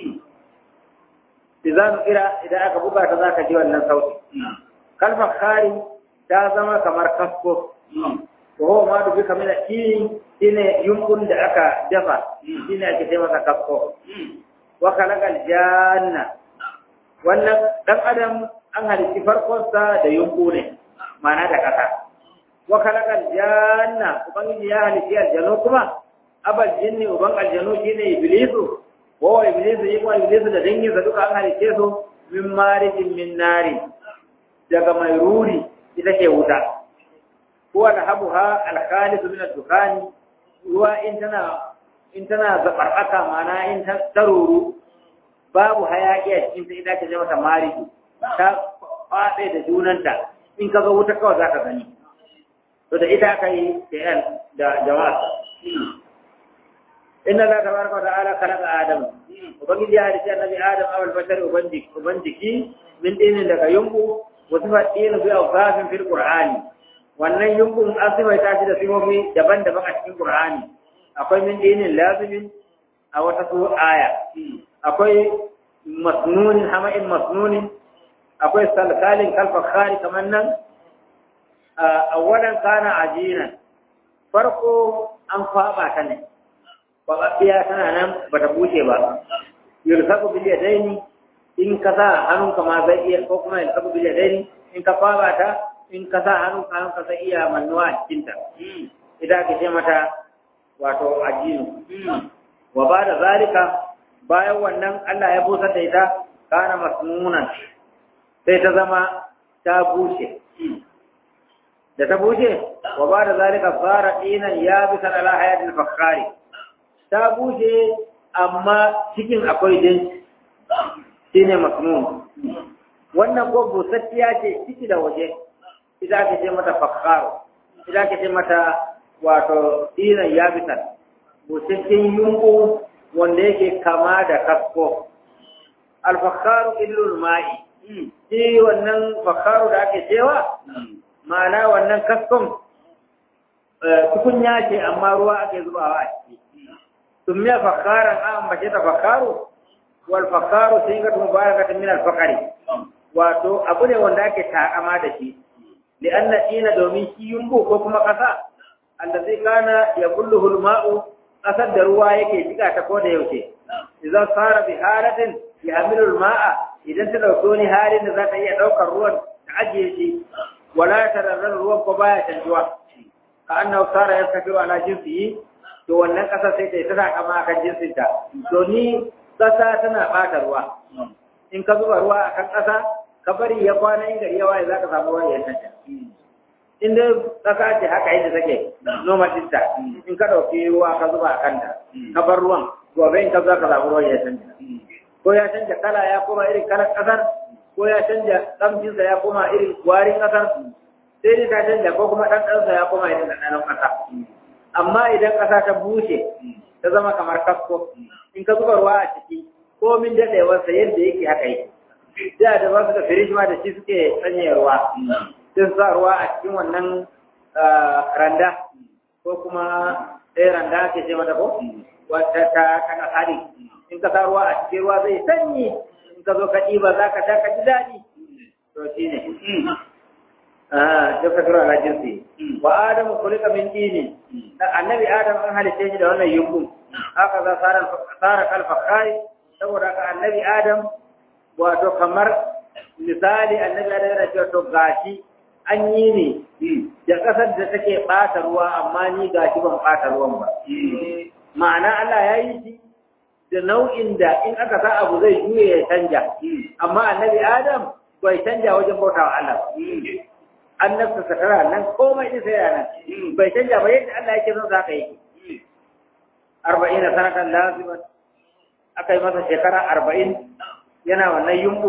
izanu ira idan aka buga ta zaka ji wannan sauti kalmar khari ta zama kamar kasko to ho ma dubi kamar shi shine yunkun da aka dafa shine ake ce masa kasko wa khalaqal janna wannan dan adam an halitti farkon sa da yunku ne ma'ana da kasa wa khalaqal janna ubangiji ya halitti aljanu kuma abal jinni uban aljanu shine iblisu wa iblis yi kuma iblis da dangin sa duka an halice su min marijin min nari daga mai ruri ita ce wuta huwa nahabuha al-khalis min ad-dukhani ruwa in tana in tana zabaraka mana in ta taruru babu hayaki a cikin ta ita ce mata mariji ta fade da junanta in kaga wuta kawai zaka gani to da ita aka yi da jama'a inna Allah tabaraka wa ta'ala khalaqa Adam ubangiji ya halitta annabi Adam awal bashar ubangiji ubangiji min dinin daga yumbu wa sifa dinin bi awsafin fil qur'ani wannan yumbun an sifaita shi da sifofi daban-daban a cikin qur'ani akwai min dinin lazimin a wata su aya akwai masnunin hama'in masnunin akwai salkalin kalfakhari kamar nan awalan kana ajinan farko an kwaba ta ne babbiya tana nan bata bushe ba yursaku bil yadaini in ka sa hannunka ma zai iya ko kuma yursaku bil yadaini in ka kwaba ta in ka sa hannunka hannunka zai iya mannuwa a cikin ta idan ka ce mata wato ajinu wa ba da zalika bayan wannan Allah ya busar da ita kana masnunan sai ta zama ta bushe da ta bushe wa ba da zalika fara dinan ya bisa ala hayatul fakhari ta bushe amma cikin akwai din shine masnun wannan ko busattiya ce ciki da waje idan ake ce mata fakharu idan ake ce mata wato dinan ya bisa busasshen yunku wanda yake kama da kasko alfakharu illul ma'i shi wannan fakharu da ake cewa ma'ana wannan kaskon tukunya ce amma ruwa ake zubawa a ciki sun miya fakaran an bace ta fakaru wal fakaru sai ga tun baya ga min al fakari wato abu ne wanda ake takama da shi li anna ina domin shi yumbu ko kuma kasa allazi kana yaqulluhu al ma'u kasar da ruwa yake jika ta koda yaushe idan fara bi halatin yahmilu al ma'a idan ta dauko ni halin da za ta iya daukar ruwan ta ajiye shi wala tararrar ruwan ko baya canjuwa ka annahu sara yastakiru ala jinsihi to wannan kasa sai ta yi tana kama kan jinsin ta to ni kasa tana bata ruwa in ka zuba ruwa akan kasa ka bari ya kwana in gari ya waye zaka samu ruwa ya tanta in dai kasa ce haka yadda take noma dinta in ka dauki ruwa ka zuba akan ta ka bar ruwan gobe in ka zo ka samu ruwa ya tanta ko ya canja kala ya koma irin kalar kasar ko ya canja kamcinsa ya koma irin warin kasar sai dai ta canja ko kuma ɗanɗansa ya koma irin ɗanɗanon ƙasa. Amma idan ƙasa ta bushe ta zama kamar kasko, in ka zuba ruwa a ciki ko min daɗewarsa yadda yake haka yake. Da da ba su da firish ma da shi suke sanya ruwa. Sai su sa ruwa a cikin wannan randa ko kuma ɗaya randa ake ce mata ko? Wata ta kana hari. In ka sa ruwa a cikin ruwa zai sanyi in ka zo ka ɗiba za ka sha ka ji daɗi. To shi ne. tafakar ala jinsi wa adamu kulika min dini annabi adam an halice shi da wannan yumbun haka za tsara tsara kalfa kai saboda ka annabi adam wato kamar misali annabi adam yana cewa to gashi an yi ne da kasar da take bata ruwa amma ni gashi ban bata ruwan ba ma'ana Allah ya yi shi da nau'in da in aka sa abu zai juye ya canja amma annabi adam bai canja wajen bautawa Allah annabta sakara nan komai din sai yana bai canja ba yadda Allah yake son zaka yi arba'in sanatan laziman aka yi masa shekara arba'in yana wannan yumbu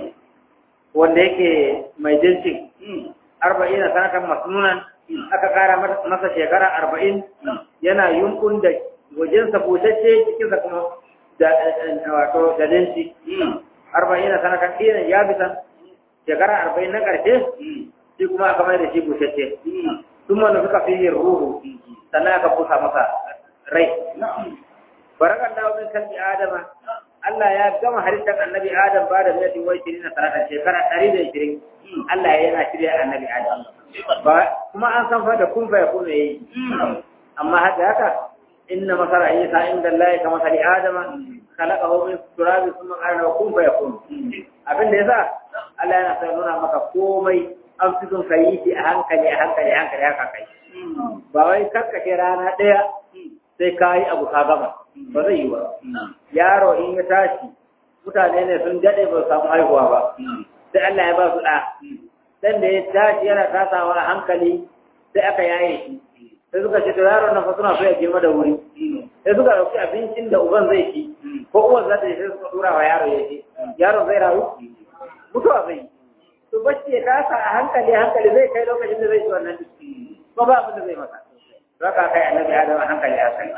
wanda yake mai jinsin arba'in sanatan masnunan aka kara masa shekara arba'in yana yumbun da wajensa bushashe cikinsa kuma da wato da jinsi arba'in sanatan ɗinan ya bisa shekara arba'in na ƙarshe shi kuma aka mai da shi bushashe sun wanda suka fi yin ruhu sannan aka busa masa rai barakan dawo min kalbi adama Allah ya gama halittar annabi Adam ba da miyatin wai shirin na sanatan shekara ɗari da shirin Allah ya yana shirya annabi Adam ba kuma an san fa da kun fa ya kuma yayi amma haka haka inna masara isa inda Allah ka masali adama khalaqahu min turabin thumma qala lahu kun fa yakun abin da yasa Allah yana sai nuna maka komai an fi son ka yi shi a hankali a hankali a hankali haka kai ba wai karkace rana ɗaya sai ka yi abu ka gama ba zai yi ba yaro in ya tashi mutane ne sun daɗe ba su samu haihuwa ba sai Allah ya ba su ɗa dan da ya tashi yana tasawa a hankali sai aka yaye shi sai suka ce to yaron nan fa suna so ya girma da wuri sai suka ɗauki abincin da uban zai ci ko uwan za ta yi sai suka tura wa yaro ya ci yaron zai rayu mutuwa zai yi to bacci ya tasa a hankali hankali zai kai lokacin da zai ci wannan ko ba abin da zai masa zaka kai annabi adam a hankali hankali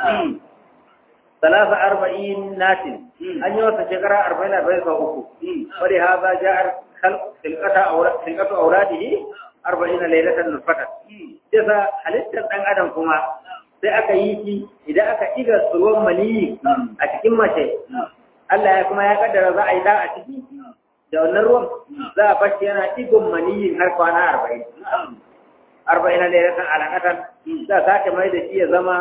salasa arba'in natin an yi wasa shekara arba'in arba'in sau uku wani haza ja'ar tilkatu auradihi arba'in lailatan nufata sai sa halittar ɗan adam kuma sai aka yi shi idan aka iga ruwan maniyi a cikin mace Allah ya kuma ya kaddara za a yi da a ciki da wannan ruwan za a bashi yana igon maniyin har kwana arba'in arba'in lailatan alaƙatan za a sake mai da shi ya zama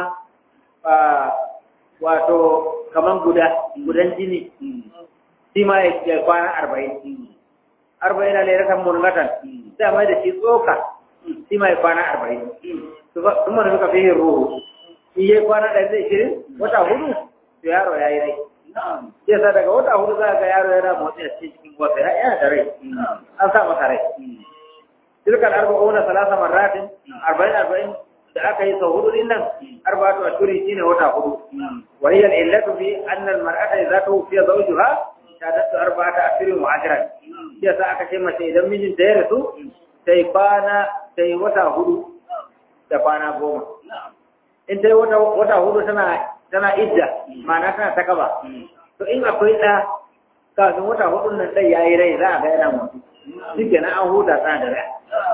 wato kaman guda gudan jini shi ma ya kwana arba'in arba'in lailatan murgatan za a mai da shi tsoka shi ma ya kwana arba'in sun mana suka fi yin ruhu shi ya kwana ɗari da ishirin wata hudu to yaro ya yi rai sai sa daga wata hudu za ga yaro yana motsi a cikin wata ya yana da rai an sa masa rai tilkal arba'una salasa marratin arba'in arba'in da aka yi sau hudu din nan arba'atu ashuri shine wata hudu wa hiya al-illatu fi anna al-mar'ata idza tuwfiya zawjuha shadatu arba'ata ashirin wa ashran sai sa aka ce mace idan mijinta ya rasu sai kwana sai wata hudu da kwana goma in ta yi wata hudu tana tana idda ma'ana tana ta kaba to in akwai ɗa kafin wata hudun nan ɗai ya yi rai za a ga yana mutu shi kenan an huta tana da rai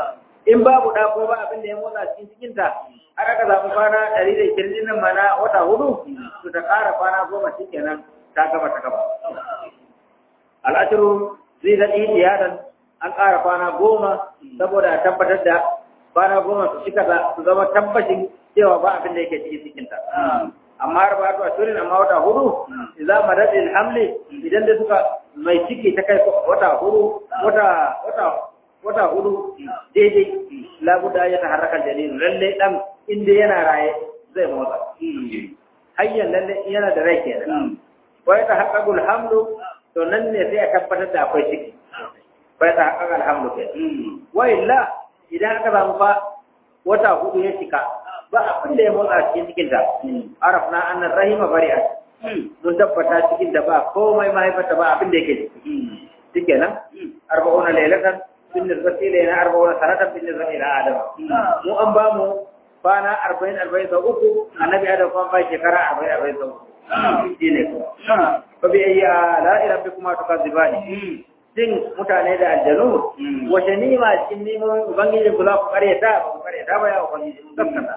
in babu da ko ba abin da ya motsa cikin cikinta har aka samu kwana ɗari da ishirin nan mana wata hudu to ta ƙara kwana goma shi kenan ta gaba ta gaba al'ashiru zai da ihtiyadan an ƙara kwana goma saboda a tabbatar da kwana goma su cika su zama tabbacin cewa ba abin da yake cikin cikinta amma har ba ta shirin amma wata hudu idan madadin hamli idan da suka mai ciki ta kai wata hudu wata wata wata hudu daidai labuda ya ta harkar dalilin lalle dan inda yana raye zai motsa hayyan lalle yana da rai kenan wai ta haqqaqul hamlu to nan ne sai a tabbatar da akwai ciki wai ta haqqaqal hamlu kenan wa illa idan aka samu fa wata hudu ya cika ba abin da ya motsa cikin cikin ta arafna annar rahima bari'a mun tabbata cikin da ba komai mahaifata ba abin da yake ciki shikenan arba'una lailatan bin nisbati ilayna arba'una sanatan bin nisbati ila adam mu an ba mu kwana arba'in arba'in sau uku annabi adam kuma ba shekara arba'in arba'in sau uku shi ne ko fa bi ayyi ala rabbikuma tukazibani din mutane da aljanu wace nima cikin neman ubangiji ku za ku karyata ba ku karyata ba ya ubangiji mu gaskata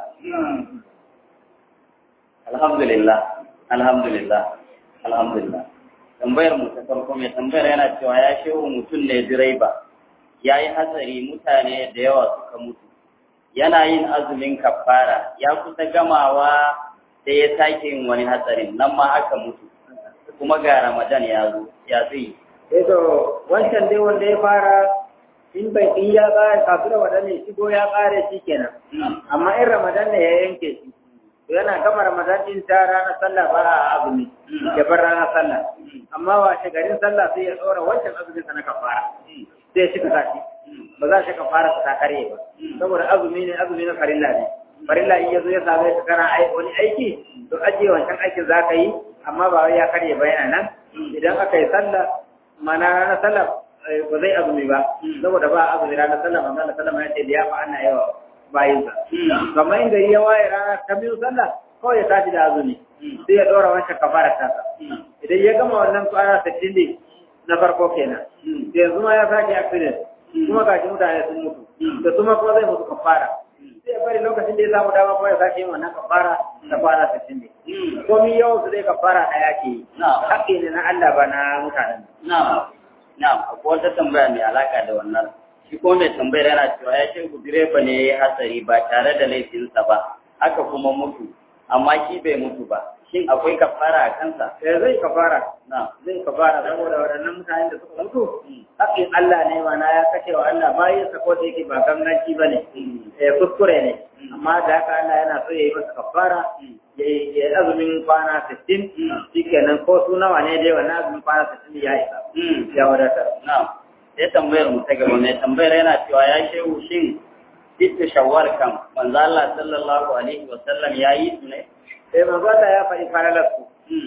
alhamdulillah alhamdulillah alhamdulillah tambayar mu ta farko mai tambayar yana cewa ya shehu mutum ne direba ya yi hatsari mutane da yawa suka mutu yana yin azumin kafara ya kusa gamawa da ya sake yin wani hatsarin nan ma aka mutu kuma ga ramadan ya zo ya zai eh to wancan dai wanda ya fara in bai in ya ƙare kafin ramadan ne shigo ya ƙare shi kenan amma in ramadan ne ya yanke shi to yana gama ramadan din ta ranar sallah ba a azumi ya bar ranar sallah amma washe garin sallah sai ya tsora wancan azumin sa na kafara sai ya cika tashi ba za shi kafara ta kare ba saboda azumi ne azumi na farilla ne farilla in yazo ya same ka kana wani aiki to ajiye wancan aikin za ka yi amma ba wai ya karye ba yana nan idan aka yi sallah mana ranar sallah ba zai azumi ba saboda ba azumi ranar sallah manzo Allah sallah ya ce da ya fa ana yawa bayin sa kamar in gari ya waye rana ta biyu sallah kawai ya tashi da azumi sai ya dora wancan kafara ta idan ya gama wannan kwana 60 ne na farko kenan sai yanzu ma ya sake accident kuma gashi mutane sun mutu da kuma kuma zai mutu kafara sai ya bari lokacin da ya samu dama kuma ya sake yin wannan kafara da kwana 60 ne komi yawan su dai kafara ɗaya ke yi haƙƙi ne na Allah ba na mutanen na'am na'am akwai wata tambaya mai alaka da wannan shi ko mai tambayar yana cewa ya ce ku direba ne ya yi hatsari ba tare da laifinsa ba aka kuma mutu amma shi bai mutu ba shin akwai kafara a kansa eh zai kafara na zai kafara saboda waɗannan mutanen da suka mutu haƙƙin Allah ne ma na ya kashe wa Allah bayan sa ko da yake ba ganganci ba ne eh kuskure ne amma da haka Allah yana so ya yi masa kafara ya yi azumin kwana 60 shikenan ko su nawa ne dai wannan azumin kwana 60 ya isa ya wadatar na sai tambayar mu ta gaba mai tambayar yana cewa ya shehu shin ita shawwal kam manzo Allah sallallahu alaihi wa sallam ya yi su ne eh manzo Allah ya faɗi faralar su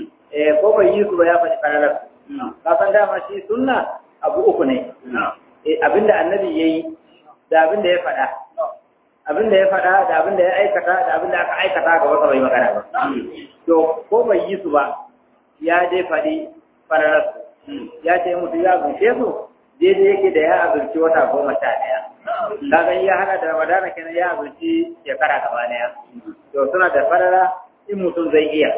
eh ko bai yi su ba ya faɗi faralar su ka san dama shi sunna abu uku ne eh abinda annabi yayi da abinda ya faɗa abinda ya faɗa da abinda ya aikata da abinda aka aikata ga wata bai magana ba to ko bai yi su ba ya dai faɗi fararar su ya ce mutu ya zuce su daidai yake da ya azurci wata goma sha ɗaya kaga ya hada da ramadana kenan ya azurci shekara gaba ɗaya to suna da farara in mutum zai iya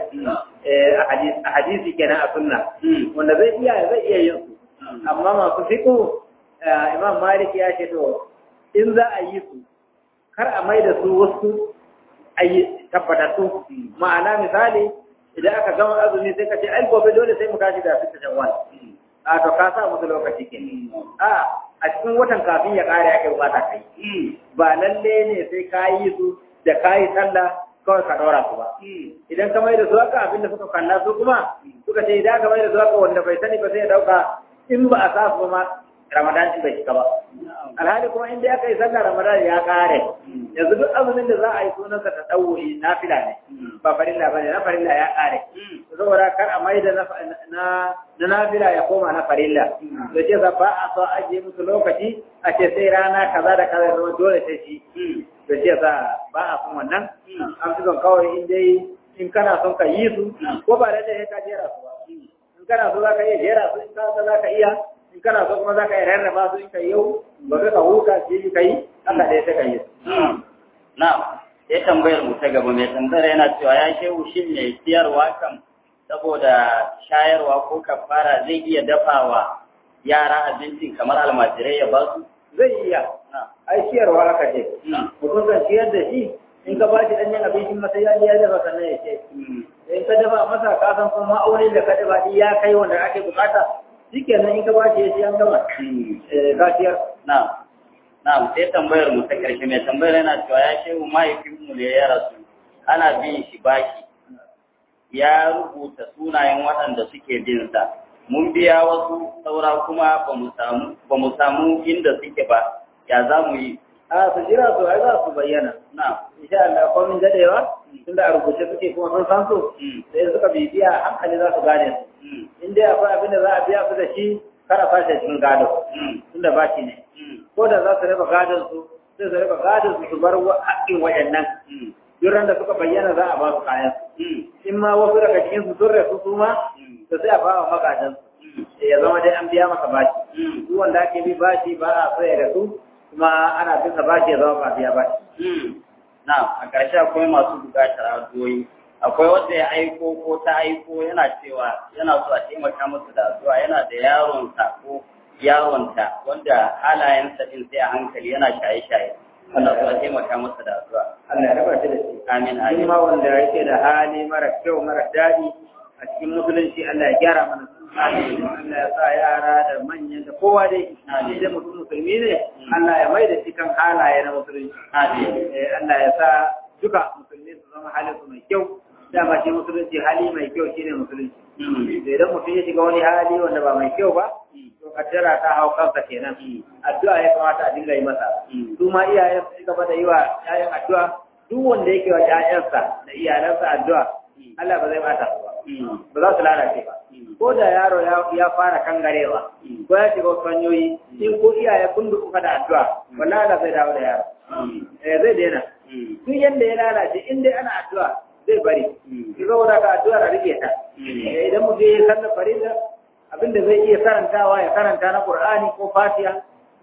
a hadisi kenan a sunna wanda zai iya zai iya yin su amma masu fiƙo imam malik ya ce to in za a yi su kar a mai da su wasu ayi tabbatattu ma'ana misali idan aka gama azumi sai ka ce ai gobe dole sai mu tashi da fita shawwal a to ka sa musu lokaci ke a a cikin watan kafin ya kare ake bukata kai ba lalle ne sai ka yi su da ka yi sallah kawai ka ɗora su ba idan ka mai da su haka abinda suka kalla su kuma suka ce idan ka mai da su haka wanda bai sani ba sai ya ɗauka in ba a sa su ma ramadan bai shiga ba alhali kuma in dai aka yi sallah ramadan ya kare yanzu duk azumin da za a yi sunansa ta ɗauwuri na fila ne ba farilla ba ne na farilla ya kare saboda kar a mai da na nafila ya koma na farilla da ce za ba a so ajiye musu lokaci a ce sai rana kaza da kaza zama dole sai shi da ce za ba a son wannan an fi son kawai in dai in kana son ka yi su ko ba da ya ka jera su ba in kana so za ka iya jera su in ka za ka iya in kana so kuma za ka yi rarraba su in ka yau ba ka huta shi ka yi haka dai ta ka yi na sai tambayar mu ta gaba mai tambayar yana cewa ya shehu shin mai siyarwa kan saboda shayarwa ko kafara zai iya dafawa yara abincin kamar almajirai ya ba su zai iya ai ciyarwa aka ce mutum kan ciyar da shi in ka ba shi ɗanyen abincin masa ya ya dafa sannan ya ce in ka dafa masa ka san kuma ma'aunin da ka dafa ya kai wanda ake bukata shikenan in ka ba shi ya ci an gama ka ciyar na na sai tambayar mu ta karshe mai tambayar yana cewa ya shehu mahaifinmu ne ya rasu ana bin shi baki ya rubuta sunayen waɗanda suke bin sa mun biya wasu saura kuma ba mu samu inda suke ba ya za mu yi a su jira su ai za su bayyana na insha Allah ko min dadewa tunda a rubuce suke kuma sun san su sai suka bibiya hankali za su gane su in dai akwai abin da za a biya su da shi kara fashe cikin gado tunda ba shi ne ko da za su raba gadon su sai su raba gadon su su bar haƙƙin waɗannan duk da suka bayyana za a ba su kayan su in ma wasu daga cikin su sun rasu su ma to sai a ba wa magadan su ya zama dai an biya masa bashi duk wanda ake bi bashi ba a so ya rasu kuma ana bin sa bashi ya zama ba biya bashi na a ƙarshe akwai masu buƙatar addu'o'i akwai wanda ya aiko ko ta aiko yana cewa yana so a taimaka masa da addu'a yana da yaronsa ko yaronta wanda halayensa din sai a hankali yana shaye-shaye Allah so a taimaka masa da addu'a Allah ya raba shi da shi amin shi amin ma wanda yake da hali mara kyau mara daɗi a cikin musulunci Allah ya gyara mana su Allah ya sa yara da manyan da kowa dai shi da mutum musulmi ne Allah ya mai da shi kan halaye na musulunci amin Eh, Allah ya sa duka musulmi su zama halin su mai kyau dama shi musulunci hali mai kyau shine musulunci da idan mutum ya shiga wani hali wanda ba mai kyau ba to kaddara ta hau kansa kenan addu'a ya kamata a dinga yi masa su ma iyayen su gaba da yi wa ƴaƴan addu'a duk wanda yake wa ƴaƴansa da iyalansa addu'a Allah ba zai bata su ba ba za su lalace ba ko da yaro ya- ya fara kangarewa ko ya shiga wasu hanyoyi in ko iyaye kun duka da addu'a wallahi Allah zai dawo da yaro eh zai daina duk yanda ya lalace in dai ana addu'a zai bari ki zo da addu'a da rike ta Eh, idan mutum ya sallar farilla abinda zai iya karantawa ya karanta na Qur'ani ko Fatiha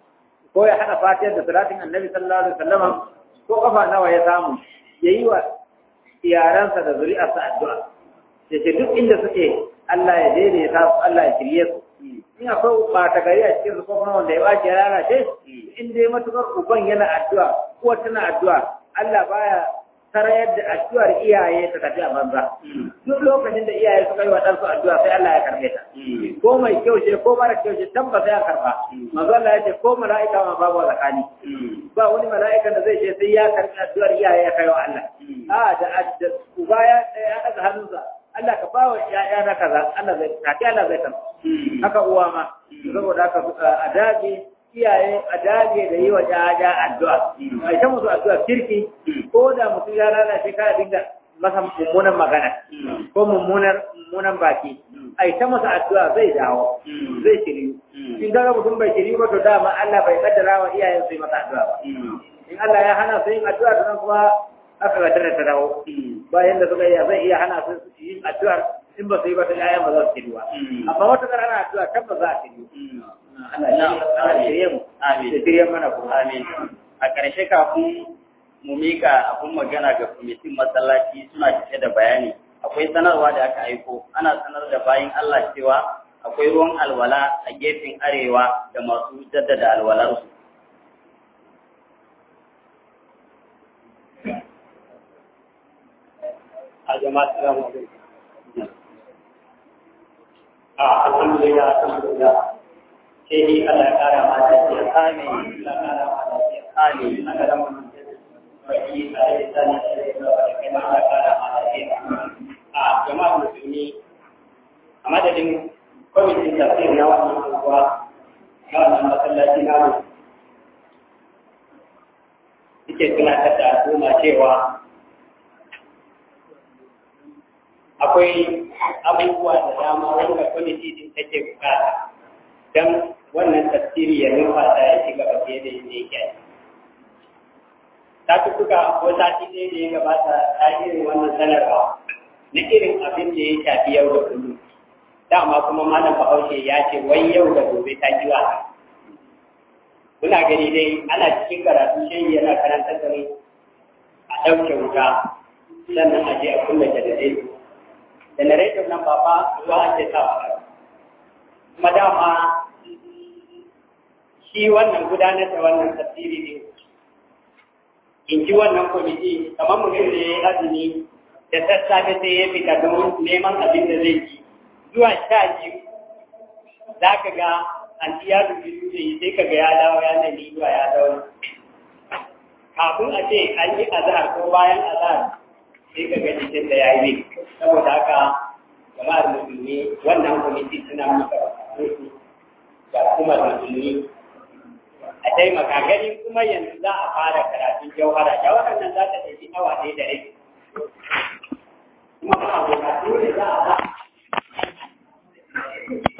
ko ya hada Fatiha da salatin Annabi sallallahu alaihi wasallam ko kafa nawa ya samu yayi wa iyaransa da zuri'arsa addu'a yace duk inda suke Allah ya daidaita su Allah ya shirye su in akwai ɓata gari a cikin su ko kuma wanda ya bace ya lalace in dai matukar uban yana addu'a ko tana addu'a Allah baya sarayar da addu'ar iyaye ta tafi a banza duk lokacin da iyaye suka yi wa ɗansu addu'a sai Allah ya karbe ta ko mai kyau ce ko mara kyau ce tabbas ya karba manzo Allah ya ce ko mala'ika ma babu zakani ba wani mala'ikan da zai ce sai ya karbi addu'ar iyaye ya kai wa Allah a da da uba ya ya daga hannunsa Allah ka bawa ya'ya na kaza Allah zai take Allah zai karba haka uwa ma saboda haka a dage iyaye a dage da yi wa ya'ya addu'a a ita musu addu'a kirki ko da mutum ya lalace ka dinga masa mummunan magana ko mummunar mummunan baki a ita masa addu'a zai dawo zai shiryu in ga mutum bai shiryu ba to dama Allah bai kaddara wa iyayen su yi masa addu'a ba in Allah ya hana su yin addu'a to nan kuma aka ga tana ta dawo bayan da suka iya zai iya hana su yin addu'ar in ba su yi ba ta iyayen ba za su shiryu ba amma wata kar ana addu'a tabbas za a shiryu Allah ya shirye mu Amin. da shirye mana kuma Amin. A ƙarshe kafin mu mika abin magana ga kwamitin masallaci suna cike da bayani. Akwai sanarwa da aka aiko, ana sanar da bayin Allah cewa akwai ruwan alwala a gefen arewa da masu jaddada alwalarsu. a jama'a salamu alaikum a alhamdulillah alhamdulillah sai ni Allah ya kara ma lafiya Amin. Allah ya kara ma lafiya Amin. Allah ya kara ma lafiya baki a yi sani sai da kai ma Allah ya kara ma lafiya a jama'a musulmi a madadin kwamitin tafsir na wannan unguwa na wannan masallaci na mu suke tunatar da al'umma cewa akwai abubuwa da dama wanda kwamiti din take bukata don wannan tafsiri ya numfasa ya ci gaba fiye da yadda yake ta tuka ko sati ɗaya da ya gabata ta irin wannan sanarwa na irin abin da ya shafi yau da kullum dama kuma malam bahaushe ya ce wai yau da gobe ta ji wasa muna gani dai ana cikin karatu shi yana karantar da mu a ɗauke wuta sannan a je a kunna janareto janareto nan ba fa ruwa ake sawa kuma dama shi wannan gudanar da wannan tafsiri ne in ji wannan kwamiti kamar mutum da ya yi azumi da sassafe sai ya fita don neman abin da zai ci zuwa sha biyu za ka ga an ya dubi da yi sai ka ga ya dawo ya nani zuwa ya dawo kafin a ce an yi azahar ko bayan azahar sai ka ga jikin da ya yi saboda haka jama'ar musulmi wannan kwamiti suna muka ga kuma musulmi a taimaka gani kuma yanzu za a fara karatun jauhara jauharar nan za ta ɗauki awa ɗaya da rabi kuma ba a dole za a ba